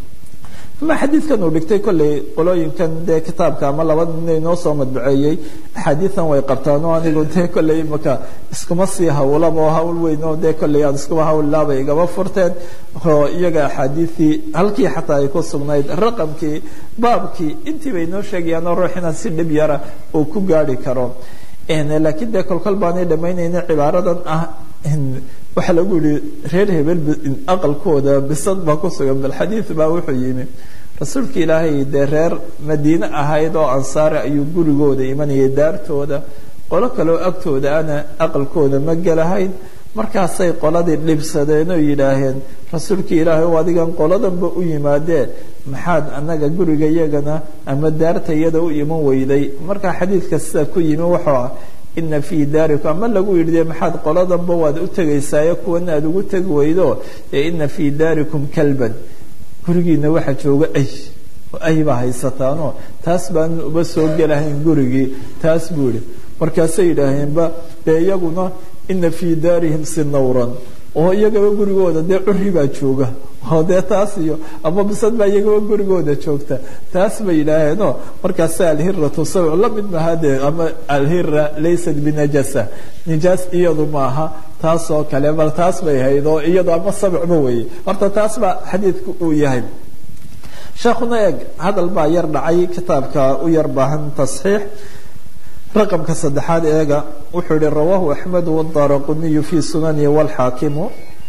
ama xadiidkan uu dhigtay kolley qolooyinkan dee kitaabka ama laba nin inoo soo madbaceeyey axaadiidan way qabtaan oo anigu dee kolley imaka iskuma sii hawlaba oo hawl weyn oo dee kolley aan iskuma hawllaaba igama furteen oo iyaga axaadiidii halkii xataa ay ku sugnayd raqamkii baabkii intii bay inoo sheegayaan oo ruuxina si dhib yara uu ku gaari karo laakiin dee kolkol baanay dhamaynayna cibaaradan ah waxaa lagu yihi reer hebel aqalkooda bisad baa ku sugan bal xadiid baa wuxuu yimi rasuulka ilaahay dee reer madiine ahayd oo ansaare ayuu gurigooda imanayay daartooda qolo kaleo agtooda ana aqalkooda ma gelahayn markaasay qoladii dhibsadeen oo yidhaaheen rasuulka ilaahay o adigan qoladanba u yimaadee maxaad annaga guriga yagana ama daarta iyada u iman weyday markaa xadiidka sida ku yimi wuxuu ah ina fii daarikum ama lagu yidhi de maxaad qoladanba waad u tegaysaayo kuwana aad ugu tegi weydo ee ina fii daarikum kalban gurigiina waxaa jooga ay ay baa haysataanoo taas baan uba soo gelahayn gurigii taas buu yihi markaasay yidhaaheenba dee iyaguna ina fii daarihim sinawran oo iyagaba gurigooda dee curi baa jooga oo dee taas iyo ama bisad baa iyagaba gurigooda joogta taas bay yidhaaheenoo markaasa alhiratu sawic la mid maaha dee ama alhira laysat binajasa nijaas iyadu maaha taas oo kale bal taas bay hayd oo iyadu ama sabicba weeye horta taas baa xadiidku uu yahay sheekhuna eeg hadal baa yar dhacay kitaabka u yar baahan tasxiix raqamka saddexaad eega wuxuu yihi rawaahu axmedu wdaraquniyu fi sunanihi wاlxaakimu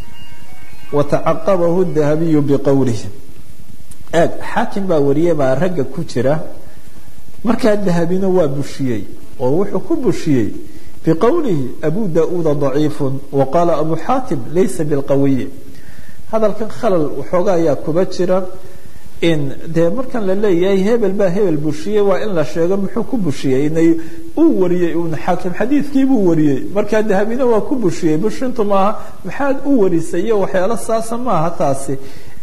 watacaqabahu dahabiyu biqowlihi eeg xaakim baa wariyey baa ragga ku jira markaa dahabina waa bushiyey oo wuxuu ku bushiyey biqowlihi abu da-uuda daciifu waqaala abu xaatim laysa bilqawiyi hadalkan khalal waxooga ayaa kuba jira in dee markan la leeyahay hebel baa hebel bushiyey waa in la sheego muxuu ku bushiyey inay uu wariyey uun xaakim xadiidkii buu wariyey markaa dahabina waa ku bushiyey bushintu maaha maxaad u warisay iyo waxyaalo saasa maaha taasi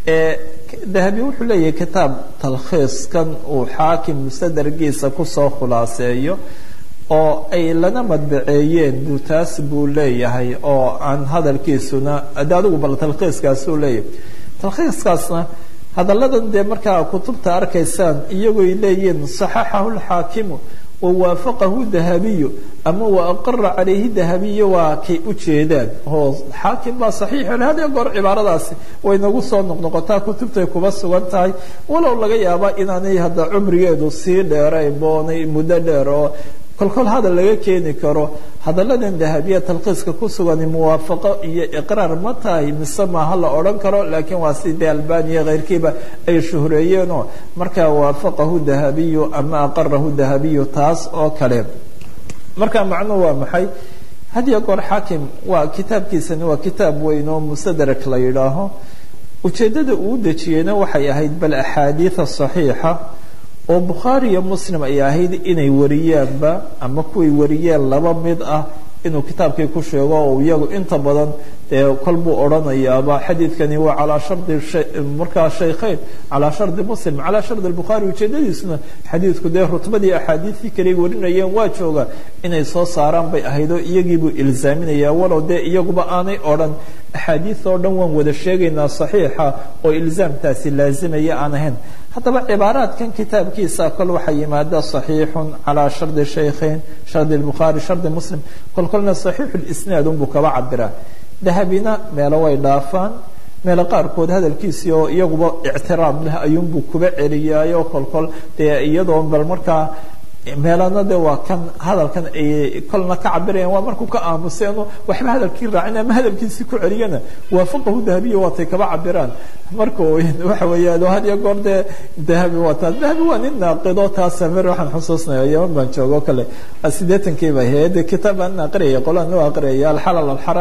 dahabi wuxuu leeyahay kitaab talkhiiskan uu xaakim mustadargiisa kusoo khulaaseeyo oo ay lana madbaceeyeen buu taas buu leeyahay oo aan hadalkiisuna de adigu bal talkhiiskaasuu leeyahay talkhiiskaasna hadalladan dee markaa kutubta arkaysaan iyagoy leeyihiin صaxaxahu اlxaakimu wawaafaqahu dahabiyu ama waaqara calayhi dahabiyo waa kay u jeedaan oo xaakim baa saxiix hada goor cibaaradaasi way nagu soo noqnoqotaa kutubtay kuba sugan tahay walow laga yaaba inaanay hadda cumrigeedu sii dheerayn boonay muddo dheer oo kolkol hadal laga keeni karo hadalladan dahabiya talkiiska ku sugani muwaafaqo iyo iqraar ma tahay mise maaha la odhan karo laakiin waa sidee albaniya keyrkiiba ay shuhreeyeenoo markaa waafaqahu dahabiyu ama aqarahu dahabiyu taas oo kale marka macnuhu waa maxay hadiyo goor xaakim waa kitaabkiisani waa kitaab weyn oo mustadrak la yidhaaho ujeeddada uu dejiyeyna waxay ahayd bal axaadiida saxiixa oo bukhaari iyo muslim ay ahayd inay wariyaanba ama kuway wariyeen laba mid ah inuu kitaabkii ku sheego oo iyagu inta badan dee kol buu odhanayaaba xadiidkani waa calaa shardi markaa shaykhayn calaa shardi muslim calaa shardi bukhaari ujeedadiisuna xadiidku dee rutbadii axaadiidkii kale warinayeen waa jooga inay soo saaraan bay ahayd oo iyagiibuu ilzaaminaya walow dee iyaguba aanay odhan axaadiid oo dhan waan wada sheegaynaa saxiixa oo ilzaamtaasi laazimaya aan ahayn haddaba cibaaraadkan kitaabkiisa kol waxaa yimaada صaxiixu calىa shardi shaykhayn shardi bukhaari shardi muslim kol kolna صaxiixu lisnaad unbuu kaba cabiraa dahabina meelo way dhaafaan meelo qaarkood hadalkiisii oo iyaguba ictiraam leh ayuunbuu kuba celiyaayo kol kol dee iyadoo bal markaa meelana de waa kan hadalkan ay kolna ka cabirayaan waa markuu ka aamuseeno waxba hadalkii raacin ama hadalkiisii ku celiyana waafaqahu dahabiya waatay kaba cabiraan marka waxa weeyaan had iyo goor dee dahabi waa taas dahabi waa nin naaqido taasa mer waxaan xusuusnaya yaman baan joogo kale siddeetankii ba ahayd kitaab aan aqriyaya qolaan loo aqriyaya alxalal alxaram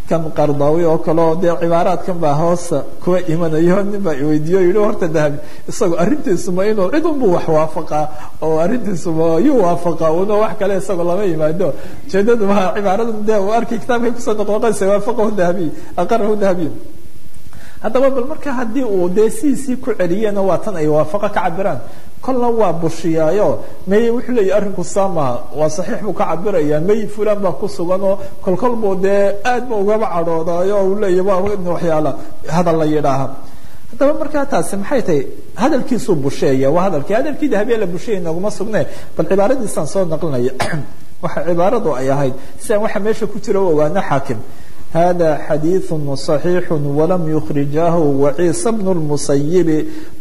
kan qardaawi oo kale oo dee cibaaraadkan baa hoosa kuwa imanayo nin baa iweydiiyo yihi horta dahabi isagoo arrintiisuma inuu cid unbuu wax waafaqaa oo arrintiisuma yuu waafaqaa una wax kale isagoo lama yimaado ujeedadu maa cibaaradan dee uu arkay kitaabkay kusoo noqnoqonaysa waafaqahu dahabiy aqarahu dahabiy haddaba bal marka haddii uu dee sidiisii ku celiyena waa tan ay waafaqo ka cabiraan kolna waa bushiyaayo may wuxuu leeyahy arrinku saa maaha waa saxiix buu ka cabiraya may fulan baa ku sugan oo kolkol buu dee aad ba ugaba cadhoodaayo uu leeyahy waa waxyaala hadal la yidhaaha haddaba markaa taasi maxay tahay hadalkiisuu busheeya waa hadalkii hadalkii dahabiya la busheeya naguma sugne bal cibaaradiisaan soo naqlinaya waxa cibaaradu ay ahayd si aan waxa meesha ku jira u ogaano xaakim hada xadiiث صaxiix walam yukrijahu waciisa bn musayibi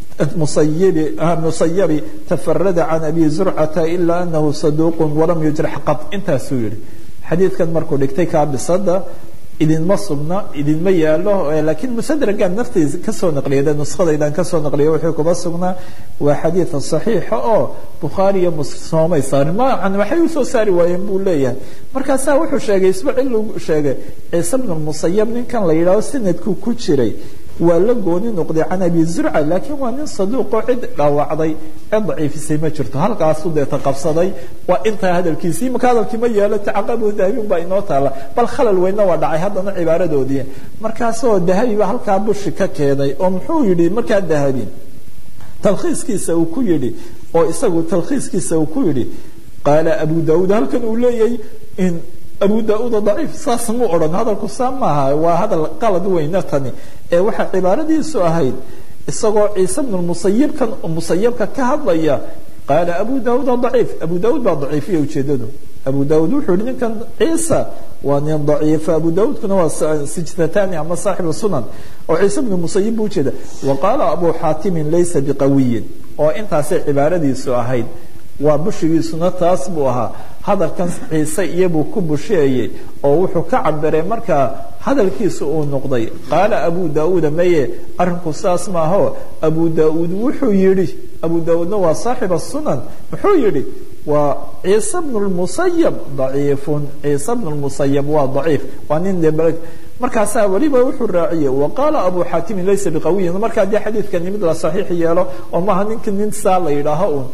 musayibi musayabi tafarada can abi zurcata ila anahu saduuq walam yujrax qad intaasuu yihi xadiidkan markuu dhigtay kaabisada idinma sugna idinma yaalo lakiin musadragan naftiisa kasoo naqliyada nuskadaydan kasoo naqliya wuxuu kuba sugnaa waa xadiid صaxiixa oo bukhaariya soomay saarin macan waxay usoo saari waayeen buu leeyahay markaasaa wuxuu sheegay isbacil uu sheegay ciise bn musayab ninkan la yidhaaho sanadku ku jiray waa la gooni noqday can abi zurca laakiin waa nin saduuqoo cid dhaawacday cid daciifisay ma jirto halkaasu deeta qabsaday waa intaa hadalkiisii marka hadalkii ma yeelo tacaqabu dahabin baa inoo taala bal khalal weynna waa dhacay haddana cibaaradoodii markaasoo dahabi ba halkaa bushi ka keenay oo muxuu yidhi markaa dahabi talkhiiskiisa uu ku yidhi oo isagu talkhiiskiisa uu ku yidhi qaala abu daauud halkan uu leeyahay in abu da-uud daciif saas mu odhan hadalku saa maaha waa hadal qalad weyna tani ee waxaa cibaaradiisu ahayd isagoo ciise bnu musayibkan musayabka ka hadlaya qaala abu daauud daciif abu daauud baa daciifiya ujeedadu abu daauud wuxuu yihi ninkan ciisa waa nin daciifa abu daauudkuna waa sijtatani ama saaxibu sunan oo ciise bnu musayib buu ujeeda wa qaala abu xaatimin laysa biqawiyin oo intaasay cibaaradiisu ahayd waa bushigiisuna taas buu ahaa hadalkan ciise iyabuu ku busheeyey oo wuxuu ka cabiray markaa hadalkiisa uu noqday qaala abu daauuda maye arrinku saas maaho abu daauud wuxuu yidhi abu daauudna waa saaxiba sunan muxuu yidhi waa ciise bnu lmusayab daciifun ciise bnu lmusayab waa daciif waa nin de markaasaa weliba wuxuu raaciyey wa qaala abu xaatimin laysa biqawiyin markaa dee xadiidkani mid la saxiix yeelo oo maaha ninka nin saa la yidhaaho un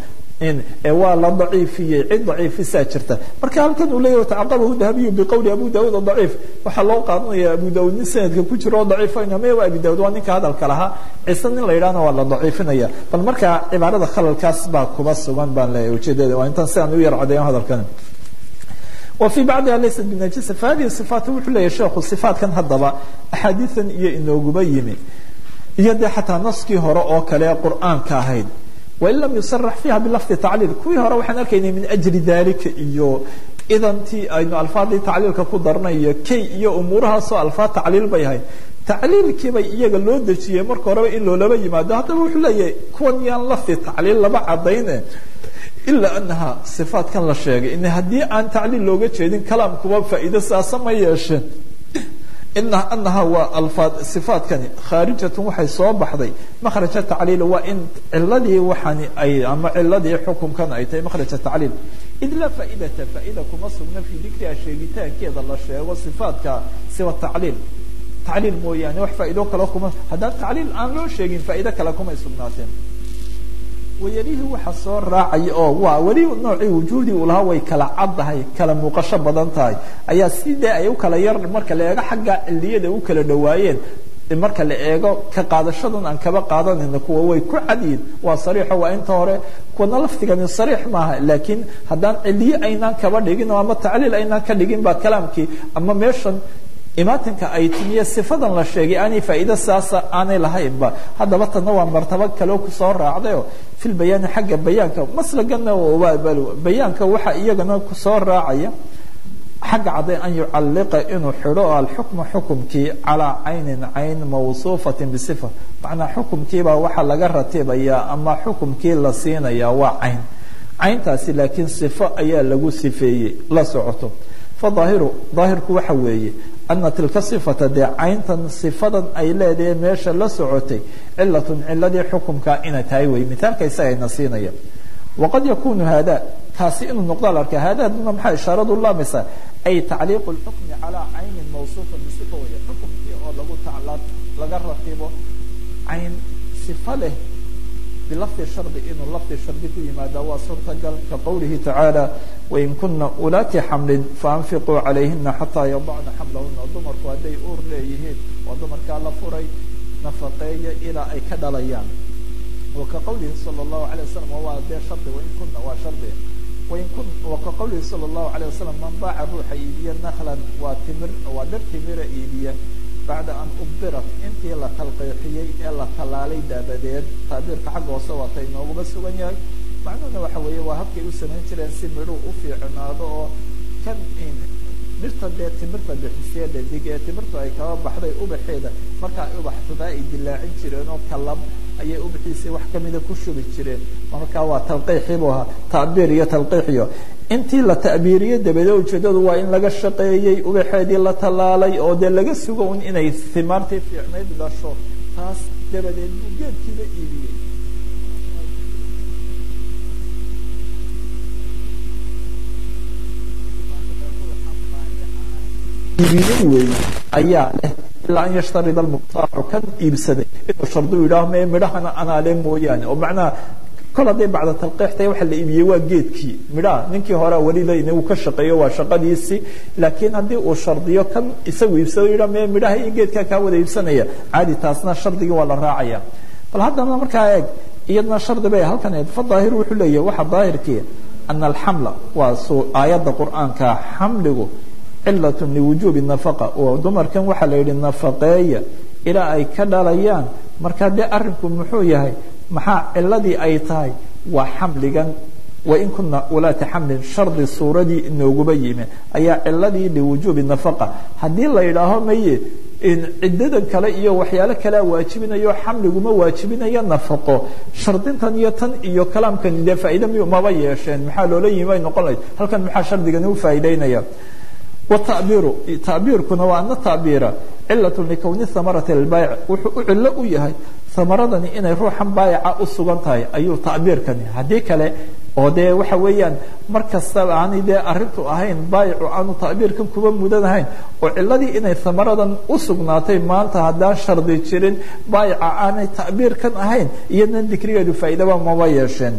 waa la daciifiyey cid daciifisaa jirta marka halkan uu leeyahy tacaqabahu dahabiyu biqowli abu daauud daciif waxaa loo qaadanaya abu daauud nin sanadka ku jiro oo daciifayna me waa abi daauud waa ninka hadalka lahaa ciise nin la yidhahna waa la daciifinaya bal markaa cibaarada khalalkaas baa kuba sugan baan leeyahay ujeedada waa intaan si aan u yar cadeeyo hadalkan وفي بعضها ليست بنجسة فهذه الصفات wuxuu leeyahy sheekhu صفاatkan haddaba أxaadiiثan iyo inooguba yimi iyo dee xataa naskii hore oo kale qur'aanka ahayd wain lam yusarax fiiha bilafdi tacliil kuwii hore waxaan arkaynay min ajli dalika iyo idantii aynu alfaadii tacliilka ku darnay iyo kay iyo umuurahaasoo alfaad tacliil bay ahayd tacliilkiibay iyaga loo dejiyey marka horeba in loolaba yimaado haddaba wuxuu leeyahay kuwan yaan lafdi tacliil laba cadayne ilaa anaha sifaatkan la sheegay in haddii aan tacliil looga jeedin kalaamkuba faa'iido saasa ma yeesheen ina anaha waa alfaad sifaatkani khaarijatun waxay soo baxday makhraja tacliil waa in ciladii waxani ay ama ciladii xukunkan ay tahay makhraja tacliil id laa faaidata faaida kuma sugna fii dikriha sheegitaankeeda la sheego sifaatka siwa tacliil tacliil mooyaane wax faa'ido kale kuma haddaan tacliil aan loo sheegin faa'ido kale kumay sugnaateen wayarihii waxa soo raacaya oo waa weli noocii wujuudii uu lahaa way kala caddahay kala muuqasho badan tahay ayaa sidee ay u kala yar marka la eego xagga ciliyada u kala dhawaayeen marka la eego ka qaadashadan aan kaba qaadanayna kuwa way ku cadyiin waa sariixo waa inta hore kuwana lafdigani sariix maaha laakiin haddaan ciliye aynaan kaba dhigin oo ama tacliil aynaan ka dhigin ba kalaamkii ama meeshan imaatinka ay timiye sifadan la sheegay aanay faa'iido saasa aanay lahaynba haddaba tanna waa martabo kaleo kusoo raacdayo fil bayaani xagga bayaanka maslagana bayaanka waxa iyagana kusoo raacaya xagga cadday an yucalliqa inuu xidho alxukma xukumkii calaa caynin cayn mawsuufatin bisifa macnaa xukumkiibaa waxaa laga ratibayaa ama xukumkii la siinayaa waa cayn cayntaasi laakiin sifo ayaa lagu sifeeyey la socoto faahiru daahirku waxa weeye ana tilka sifata dee cayntan sifadan ay leedahay meesha la socotay cilatun ciladii xukumkaa inay tahay wey mithaalka isagayna siinaya waqad yakunu hada taasi inuu noqdo la arka haadaduna maxaa ishaaradu laamaysaa ay tacliiqu lxukmi calaa caynin mawsuufa bisifa weeye xukumkii oo lagu tacla laga rakibo cayn sifa leh bilafdi shardi inuu lafdi shardi ku yimaada waa suurtagal ka qowlihi tacaala wain kuna ulaati xamlin faanfiquu calayhina xataa yadacna xamlahuna dumarku hadday uur leeyihiin oo dumarkaa la furay nafaqeeya ilaa ay ka dhalayaan wa ka qowlihi sala allahu alay wasalam waa dee shardi wain kuna waa shardi wain kun wa ka qowlihi sala allahu alayh wasalam man baaca ruuxa iibiya naklan waa timir waa dhir timira iibiya bacda an ubirat intii la talqiixiyey ee la tallaalay daabadeed taabiirka xagga hoose waata inooguma sugan yahay macnuhuna waxa weeye waa habkay u samayn jireen si midhuu u fiicnaado oo kan dhirta dee timirta bixisee dhadig ee timirtu ay kaba baxday ubaxeeda marka ay ubaxsadaa ay dilaacin jireen oo kalab ayay ubaxiisii wax kamida ku shubi jireen markaa waa talqiixii buu ahaa tacbiir iyo talqiixiyo intii la ta'biiriyey dabadeed ujeedadu waa in laga shaqeeyey ubaxeedii la tallaalay oo dee laga sugo un inay himaartii fiicnayd dhasho taas dabadeed buu geedkiiba iibiyey iibiyey wey ayaa leh ilaa an yashtarida almuqtaacu kan iibsaday inuu shardu yidhaaho mee midhahana anaale mooyaane oo macnaha kol hadday bacda talqiixtay waxa la iibiyey waa geedkii midhaha ninkii horea weli layna uu ka shaqeeyo waa shaqadiisii laakiin haddii uu shardiyo kan isagu iibsado yidhaha mee midhaha iyo geedkaa kaa wada iibsanaya caadi taasna shardigii waa la raacaya bal haddana markaa eeg iyadna shardi bay halkan eed fa daahir wuxuu leeyahy waxa daahirkii ana alxamla waa suu aayadda qur'aanka xamligu cilat liwujuubi nafaqa oo dumarkan waxaa la yidhi nafaqeeya ilaa ay ka dhalayaan markaa dee arinku muxuu yahay maxaa ciladii ay tahay waa xamligan wain kuna ulaati xamlin shardi suuradii inooguba yimi ayaa ciladii liwujuubi nafaqa haddii la yidhaaho maye ciddadan kale iyo waxyaalo kalea waajibinayo xamliguma waajibinayo nafaqo shardintan iyo tan iyo kalaamkan dee faa'iida miyu maba yeesheen maxaa loola yimi ay noqon lahayd halkan maxaa shardigani u faa'iideynaya wtabiiru tacbiirkuna waa ana tacbiira cilat likowni hamarati lbayc wuxuu u cilo u yahay hamaradani inay ruuxan baayaca u sugan tahay ayuu tacbiirkani haddii kale oo dee waxa weeyaan mar kastaba aanay dee arintu ahayn baayicu aanu tacbiirkan kuba mudan ahayn oo ciladii inay hamaradan u sugnaatay maanta haddaan shardi jirin baayica aanay tacbiirkan ahayn iyadna dikrigeedu faa'iidaba maba yeesheen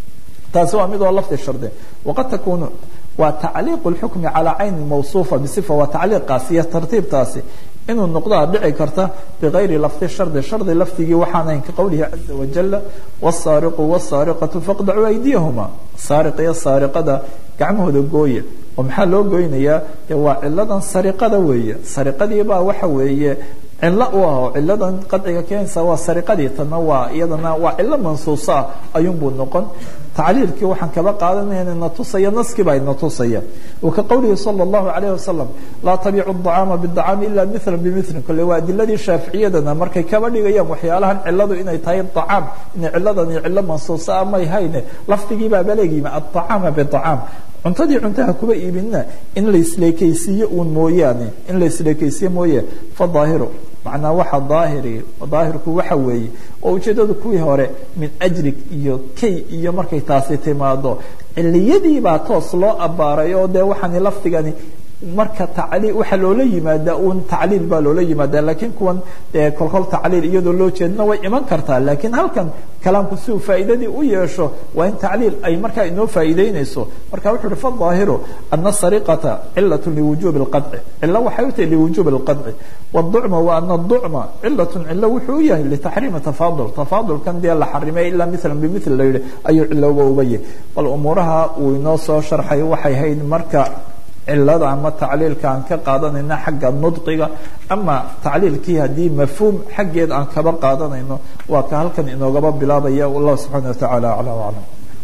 taasi waa mid oo lafdi shardi waqad takunu waa tacliiq اlxukmi calى cayni mawصuufa bصifa waa tacliiqaasi iyo tartiibtaasi inuu noqdaa dhici karta bigayri lafdi shardi shardi lafdigii waxaan ahayn ka qowlihi caza wajala wالsaariqu wالsaariqaةu faqdacuu aydiyahuma saariq iyo saariqada gacmahooda gooya oo maxaa loo goynayaa de waa ciladan sariqada weeye sariqadiibaa waxa weeye cilo u ah oo ciladan qadciga keenaysa waa sariqadii tana waa iyadana waa cilo mansuusa ah ayuunbuu noqon tacliilkii waxaan kaba qaadanayna na tusaya naskibaa ina tusaya wa ka qowlihi salى اllahu alayh wasalam laa tabiicu الطacaama bالطacaami ila mila bimili kole waa adiladii shaaficiyadana markay kaba dhigayaan waxyaalahan ciladu inay tahay طacaam inay ciladani cilo mansuusa a may hayne lafdigiibaa baleegyimi aلطacaama bطacaam cuntadii cuntaha kuba iibinna in la isleekaysiiyo uun mooyaane in la isleekaysiiyo mooye fadaahiru macnaa waxa daahiri daahirku waxa weeye oo ujeeddadu kuwii hore min ajrig iyo kay iyo markay taasi timaado ciliyadiibaa toos loo abbaaray oo dee waxaani lafdigani marka tacliil waxaa loola yimaadaa uun tacliil baa loola yimaadaa laakiin kuwan dee kolkol tacliil iyadoo loo jeedna way iman kartaa laakiin halkan kalaamku si uu faa'iidadii u yeesho waa in tacliil ay markaa inoo faa'iideynayso marka wuxuu uhi fadaahiru ana sariqata cilat liwujuubi اlqadci cilo waxay u tahay liwujuubi اlqadci wاducma wa ana ducma cilatun cilo wuxuu u yahay litaxriimi tafaadul tafaadulkan dee la xarimay ilaa milan bimil la yihi ayuu cilowba uba yahy bal umuuraha uu inoo soo sharxay waxay hayd marka cilada ama tacliilka aan ka qaadanayna xagga nudqiga ama tacliilkii haddii mafhuum xaggeed aan kaba qaadanayno waa ka halkan inoogaba bilaabaya wallahu subxaana watacaala aclaa aclam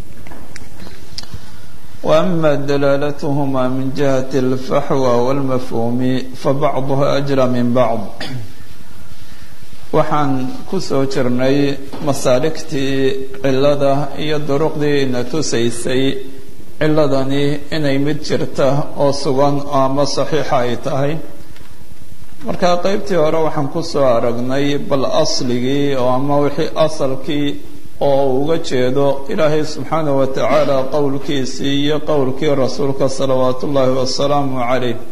وأما دلالتهما من جهة الفحوى والمفهوم فبعضها أجرى من بعض waxaan ku soo jirnay masaaligtii cilada iyo duruqdii ina tusaysay ciladani inay mid jirta oo sugan ama saxiixa ay tahay marka qeybtii hore waxaan ku soo aragnay bal asligii oo ama wixii asalkii oo uga jeedo ilaahay subxaanaه wa tacaala qowlkiisii iyo qowlkii rasuulka salawaat ullaahi wasalaamu calayh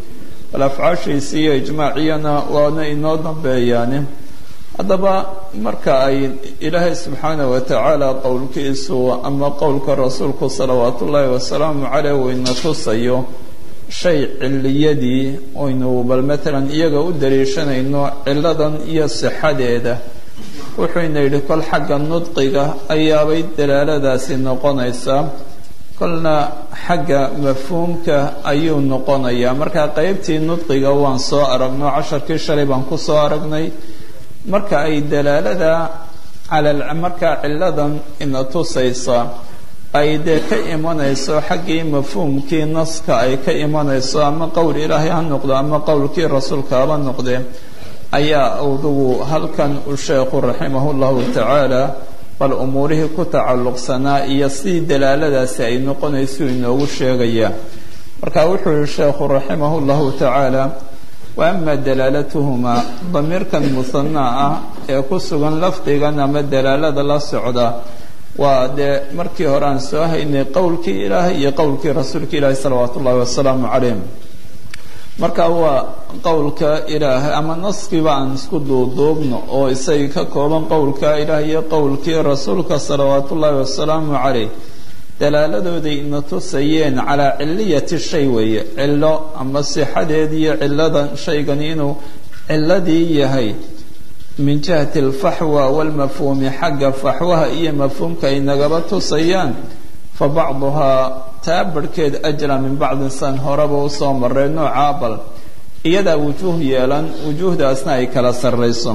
bal afcaashiisi iyo ijmaaciyana waana inoo dambeeyaani haddaba marka ay ilaahay subxaana wa tacaala qowlkiisu ama qowlka rasuulku salawaatu ullaahi wasalaamu caleyh uu ina tusayo shay ciliyadii oynu bal matalan iyaga u daliishanayno ciladan iyo sixadeeda wuxuu ina yidhi kol xagga nudqiga ayaabay dalaaladaasi noqonaysaa kolna xagga mafhuumka ayuu noqonayaa marka qeybtii nudqiga waan soo aragno casharkii shalay baan ku soo aragnay marka ay dalaalada cala markaa ciladan ina tusaysa ay dee ka imanayso xaggii mafhuumkii naska ay ka imanayso ama qowl ilaahay ha noqdo ama qowlkii rasuulka haba noqdee ayaa adugu halkan u sheekhu raximah llahu tacaala bal umuurihii ku tacalluqsanaa iyo sidii dalaaladaasi ay noqonayso inoogu sheegayaa marka wuxuu yihi sheekhu raximah llahu tacaala wa ama dalaalatuhumaa damiirkan musanaa ah ee ku sugan lafdigan ama dalaalada la socda waa dee markii hore aan soo haynay qowlkii ilaahay iyo qowlkii rasuulka ilaahi salawaatu ullahi wasalaamu calayh marka waa qowlka ilaahay ama naskiiba aan isku duuduubno oo isagii ka kooban qowlka ilaahay iyo qowlkii rasuulka salawaatu ullaahi wasalaamu calayh dalaaladooday ina tusayeen calaa ciliyati shay weeye cilo ama sixadeed iyo ciladan shaygani inuu ciladii yahay min jihati alfaxwa walmafhuumi xagga faxwaha iyo mafhuumka ay nagaba tusayaan fa bacduhaa taa barhkeed ajra min bacdin san horeba usoo maray noocaa bal iyadaa wujuuh yeelan wujuuhdaasna ay kala sarrayso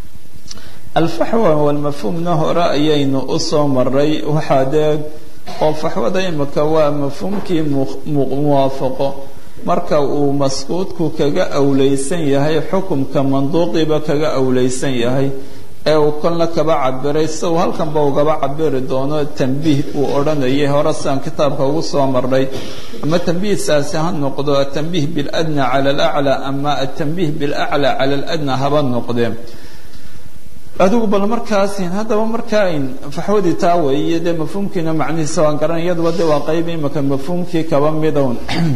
alfaxwa walmafhuumna hore ayaynu usoo maray waxaa dee oo faxwada imika waa mafhuumkii muwaafaqo marka uu maskuudku kaga awleysan yahay xukumka manduuqiba kaga awleysan yahay ee uu kolna kaba cabiray si uu halkanba ugaba cabiri doono tambiih uu odhanayay hore siaan kitaabka ugu soo marnay ama tambiihsaasi ha noqdo atambiih biladna cala alaclaa ama atambiih bilaclaa cala aladna haba noqdee adigu bal markaasi haddaba markaan faxwadii taa weeye dee mafhuumkiina macnihiisa waan garan iyaduba de waa qayb imika mafhuumkii kaba midown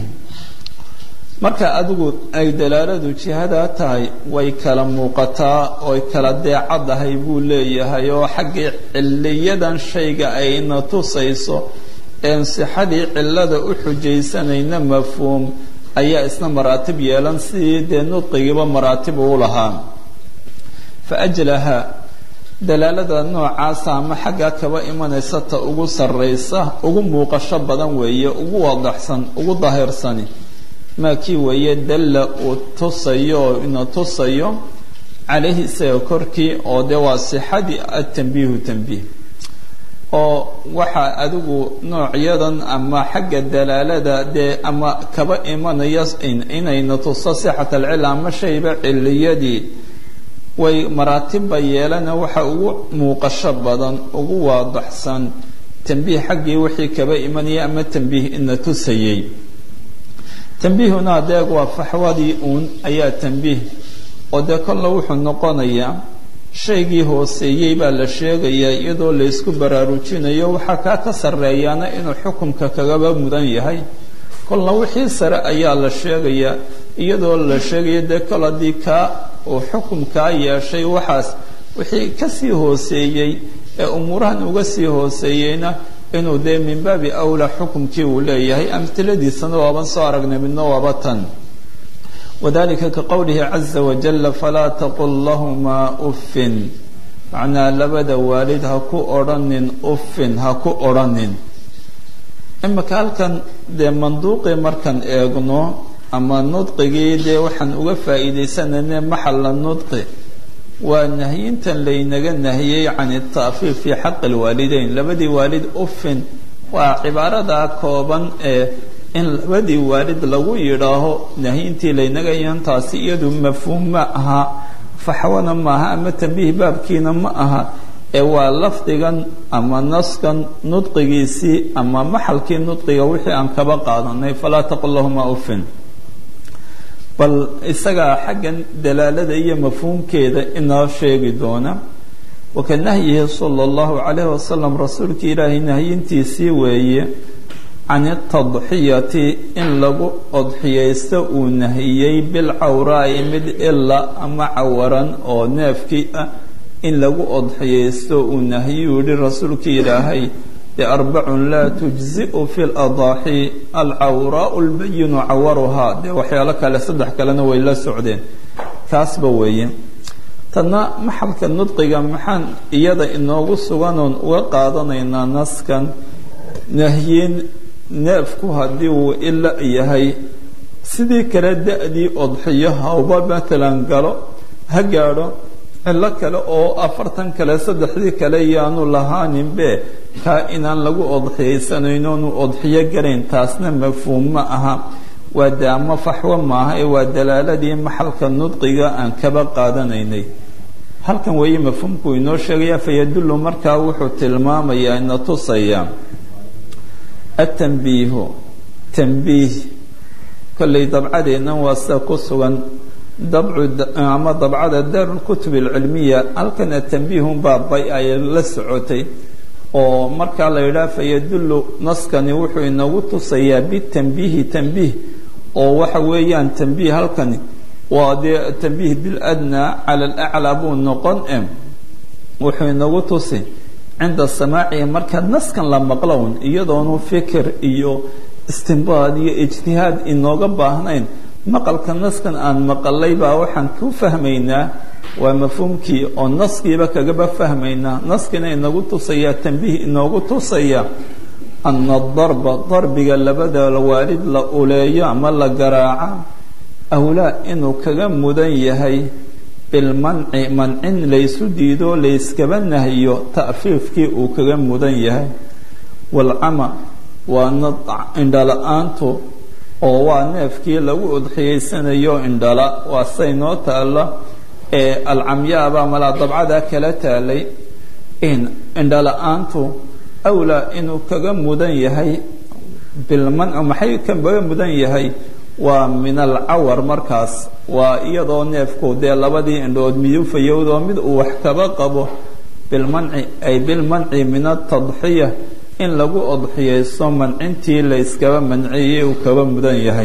marka adigu ay dalaaladu jihadaa tahay way kala muuqataa oy kala deecadahay buu leeyahay oo xaggii ciliyadan shayga ayna tusayso een sixadii cilada u xujaysanayna mafhuum ayaa isna maraatib yeelan sidii dee nudqigiiba maraatib uu lahaa fa ajlaha dalaalada noocaasa ama xaggaa kaba imanaysa ta ugu sarraysa ugu muuqasho badan weeye ugu wadaxsan ugu dahirsani maa kii weeye dalla uu tusayo oo ina tusayo calayhi isaga korkii oo dee waa sixadii atambiihu tambiih oo waxaa adigu noocyadan ama xagga dalaalada dee ama kaba imanaya inayna tuso sixat alcila ama shayba ciliyadii way maraatibba yeelana waxa ugu muuqasho badan ugu waadaxsan tambiih xaggii wixii kaba imanaya ama tambiih ina tusayay tambiihuna adeeg waa faxwadii uun ayaa tambiih oo dee kolla wuxuu noqonayaa shaygii hooseeyey baa la sheegayaa iyadoo laysku baraarujinayo waxaa kaa ka sarreeyaana inuu xukumka kagaba mudan yahay kolna wixii sare ayaa la sheegayaa iyadoo la sheegaya dee kol haddii kaa uu xukumkaa yeeshay waxaas wixii kasii hooseeyey ee umuurahan uga sii hooseeyeyna inuu dee min baabi awlaa xukumkii uu leeyahay amtiladiisana waaban soo aragnay midna waaba tan wadalika ka qowlihi caza wajala falaa taqul lahumaa uffin macnaa labada waalid ha ku odhanin uffin ha ku odhanin imika halkan dee manduuqii markaan eegno ama nudqigii dee waxaan uga faa'iidaysanayna maxalla nudqi waa nahyintan laynaga nahiyey can ita'fiif fii xaqi lwaalideyn labadii waalid uffin waa cibaaradaa kooban ee in labadii waalid lagu yidhaaho nahyintii laynaga yantaasi iyadu mafhuum ma aha faxwana maaha ama tambiih baabkiina ma aha ee waa lafdigan ama naskan nudqigiisii ama maxalkii nudqiga wixii aan kaba qaadanay falaa taqul lahuma uffin bal isagaa xaggan dalaalada iyo mafhuumkeeda inoo sheegi doona waka nahyihi sala allahu calayhi wasalam rasuulka ilaahay nahyintiisii weeye can itadxiyati in lagu odxiyaysto uu nahiyey bilcawraa'i mid ila ama cawaran oo neefkii ah in lagu odxiyaysto uu nahiyuu yihi rasuulkii ilaahay de arbacun laa tujzi'u fi ladaaxi alcawraau lbayinu cawaruhaa dee waxyaalo kale saddex kalena way la socdeen kaasba weeye tadna maxalka nudqiga maxaan iyada inoogu suganoon uga qaadanaynaa naskan nahyin neefku haddii uu ila yahay sidii kale da-dii odxiyo hawba matalan galo ha gaadho cillo kale oo afartan kale saddexdii kale yaanu lahaaninbe kaa inaan lagu odxiyaysanayno onu odxiyo garayn taasna mafhuum ma aha waa daamo faxwo maaha ee waa dalaaladii maxalka nudqiga aan kaba qaadanaynay halkan weeye mafhuumkuu inoo sheegaya fayadullu markaa wuxuu tilmaamayaa ina tusaya atanbiihu tanbiih kollay dabcadeennan waa sida ku sugan dabcu ama dabcada daarulkutub alcilmiya halkan atanbiihunbaa bay ay la socotay oo markaa la yidhaha fayadullu naskani wuxuu inagu tusayaa bitanbiihi tanbiih oo waxa weeyaan tanbiih halkani waa dee tanbiih biladnaa cala alaclaa buu noqon e wuxuu inagu tusi cinda samaacihi marka naskan la maqlown iyadoonu fikir iyo istimbaad iyo ijtihaad inooga baahnayn maqalka naskan aan maqalay baa waxaan ku fahmaynaa waa mafhuumkii oo naskiiba kagaba fahmaynaa naskina inagu tusaya tanbiih inoogu tusaya ana darba darbiga labada waalid la uleeyo ama la garaaca awlaa inuu kaga mudan yahay bilmanci mancin laysu diido layskaba nahiyo ta'fiifkii uu kaga mudan yahay walcama waana indhala-aantu oo waa neefkii lagu udxiyaysanayo indhala waa say noo taalla ee alcamyaabaa malaa dabcada kala taalay indhala-aantu awlaa inuu kaga mudan yahay bilmanci maxay kaga mudan yahay waa min alcawar markaas waa iyadoo neefku dee labadii indhood midufayowdoo mid uu wax kaba qabo bilmanci ay bilmanci min atadxiya in lagu odxiyaysto mancintii la yskaba manciyey uu kaba mudan yahay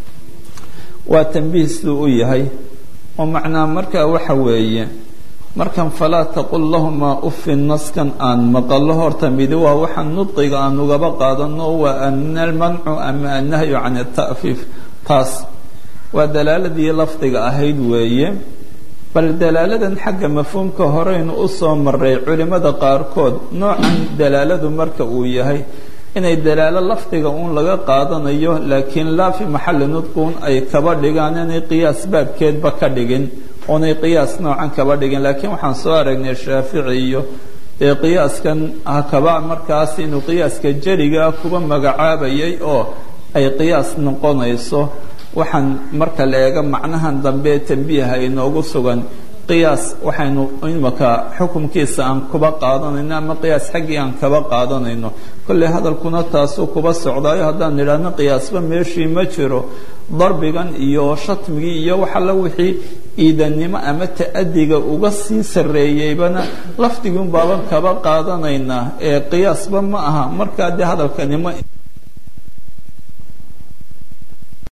waa tanbiih siduu u yahay oo macnaa markaa waxa weeye markan falaa taqul lahumaa ufin naskan aan maqallo horta midi waa waxaan nudqiga aan ugaba qaadano waa ana almancu ama annahyu can ata'fiif taas waa dalaaladii lafdiga ahayd weeye bal dalaaladan xagga mafhuumka horeynu u soo maray culimmada qaarkood noocan dalaaladu marka uu yahay inay dalaalo lafdiga uun laga qaadanayo laakiin laa fi maxalli nudquun ay kaba dhigaan inay qiyaas baabkeedba ka dhigin oonay qiyaas noocan kaba dhigin laakiin waxaan soo aragnay shaafici iyo dee qiyaaskan hakaba markaas inuu qiyaaska jeligaa kuba magacaabayay oo ay qiyaas noqonayso waxaan marka la eega macnahan dambe tanbiiha inoogu sugan qiyaas waxaynu imaka xukumkiisa aan kuba qaadanayno ama qiyaas xaggii aan kaba qaadanayno kolley hadalkuna taasuu kuba socdaayo haddaan nidhaahno qiyaasba meeshii ma jiro darbigan iyo shatmigii iyo waxalla wixii iidannimo ama ta'adiga uga sii sarreeyeybana lafdiguun baaban kaba qaadanaynaa ee qiyaasba ma aha markaa dee hadalkanimo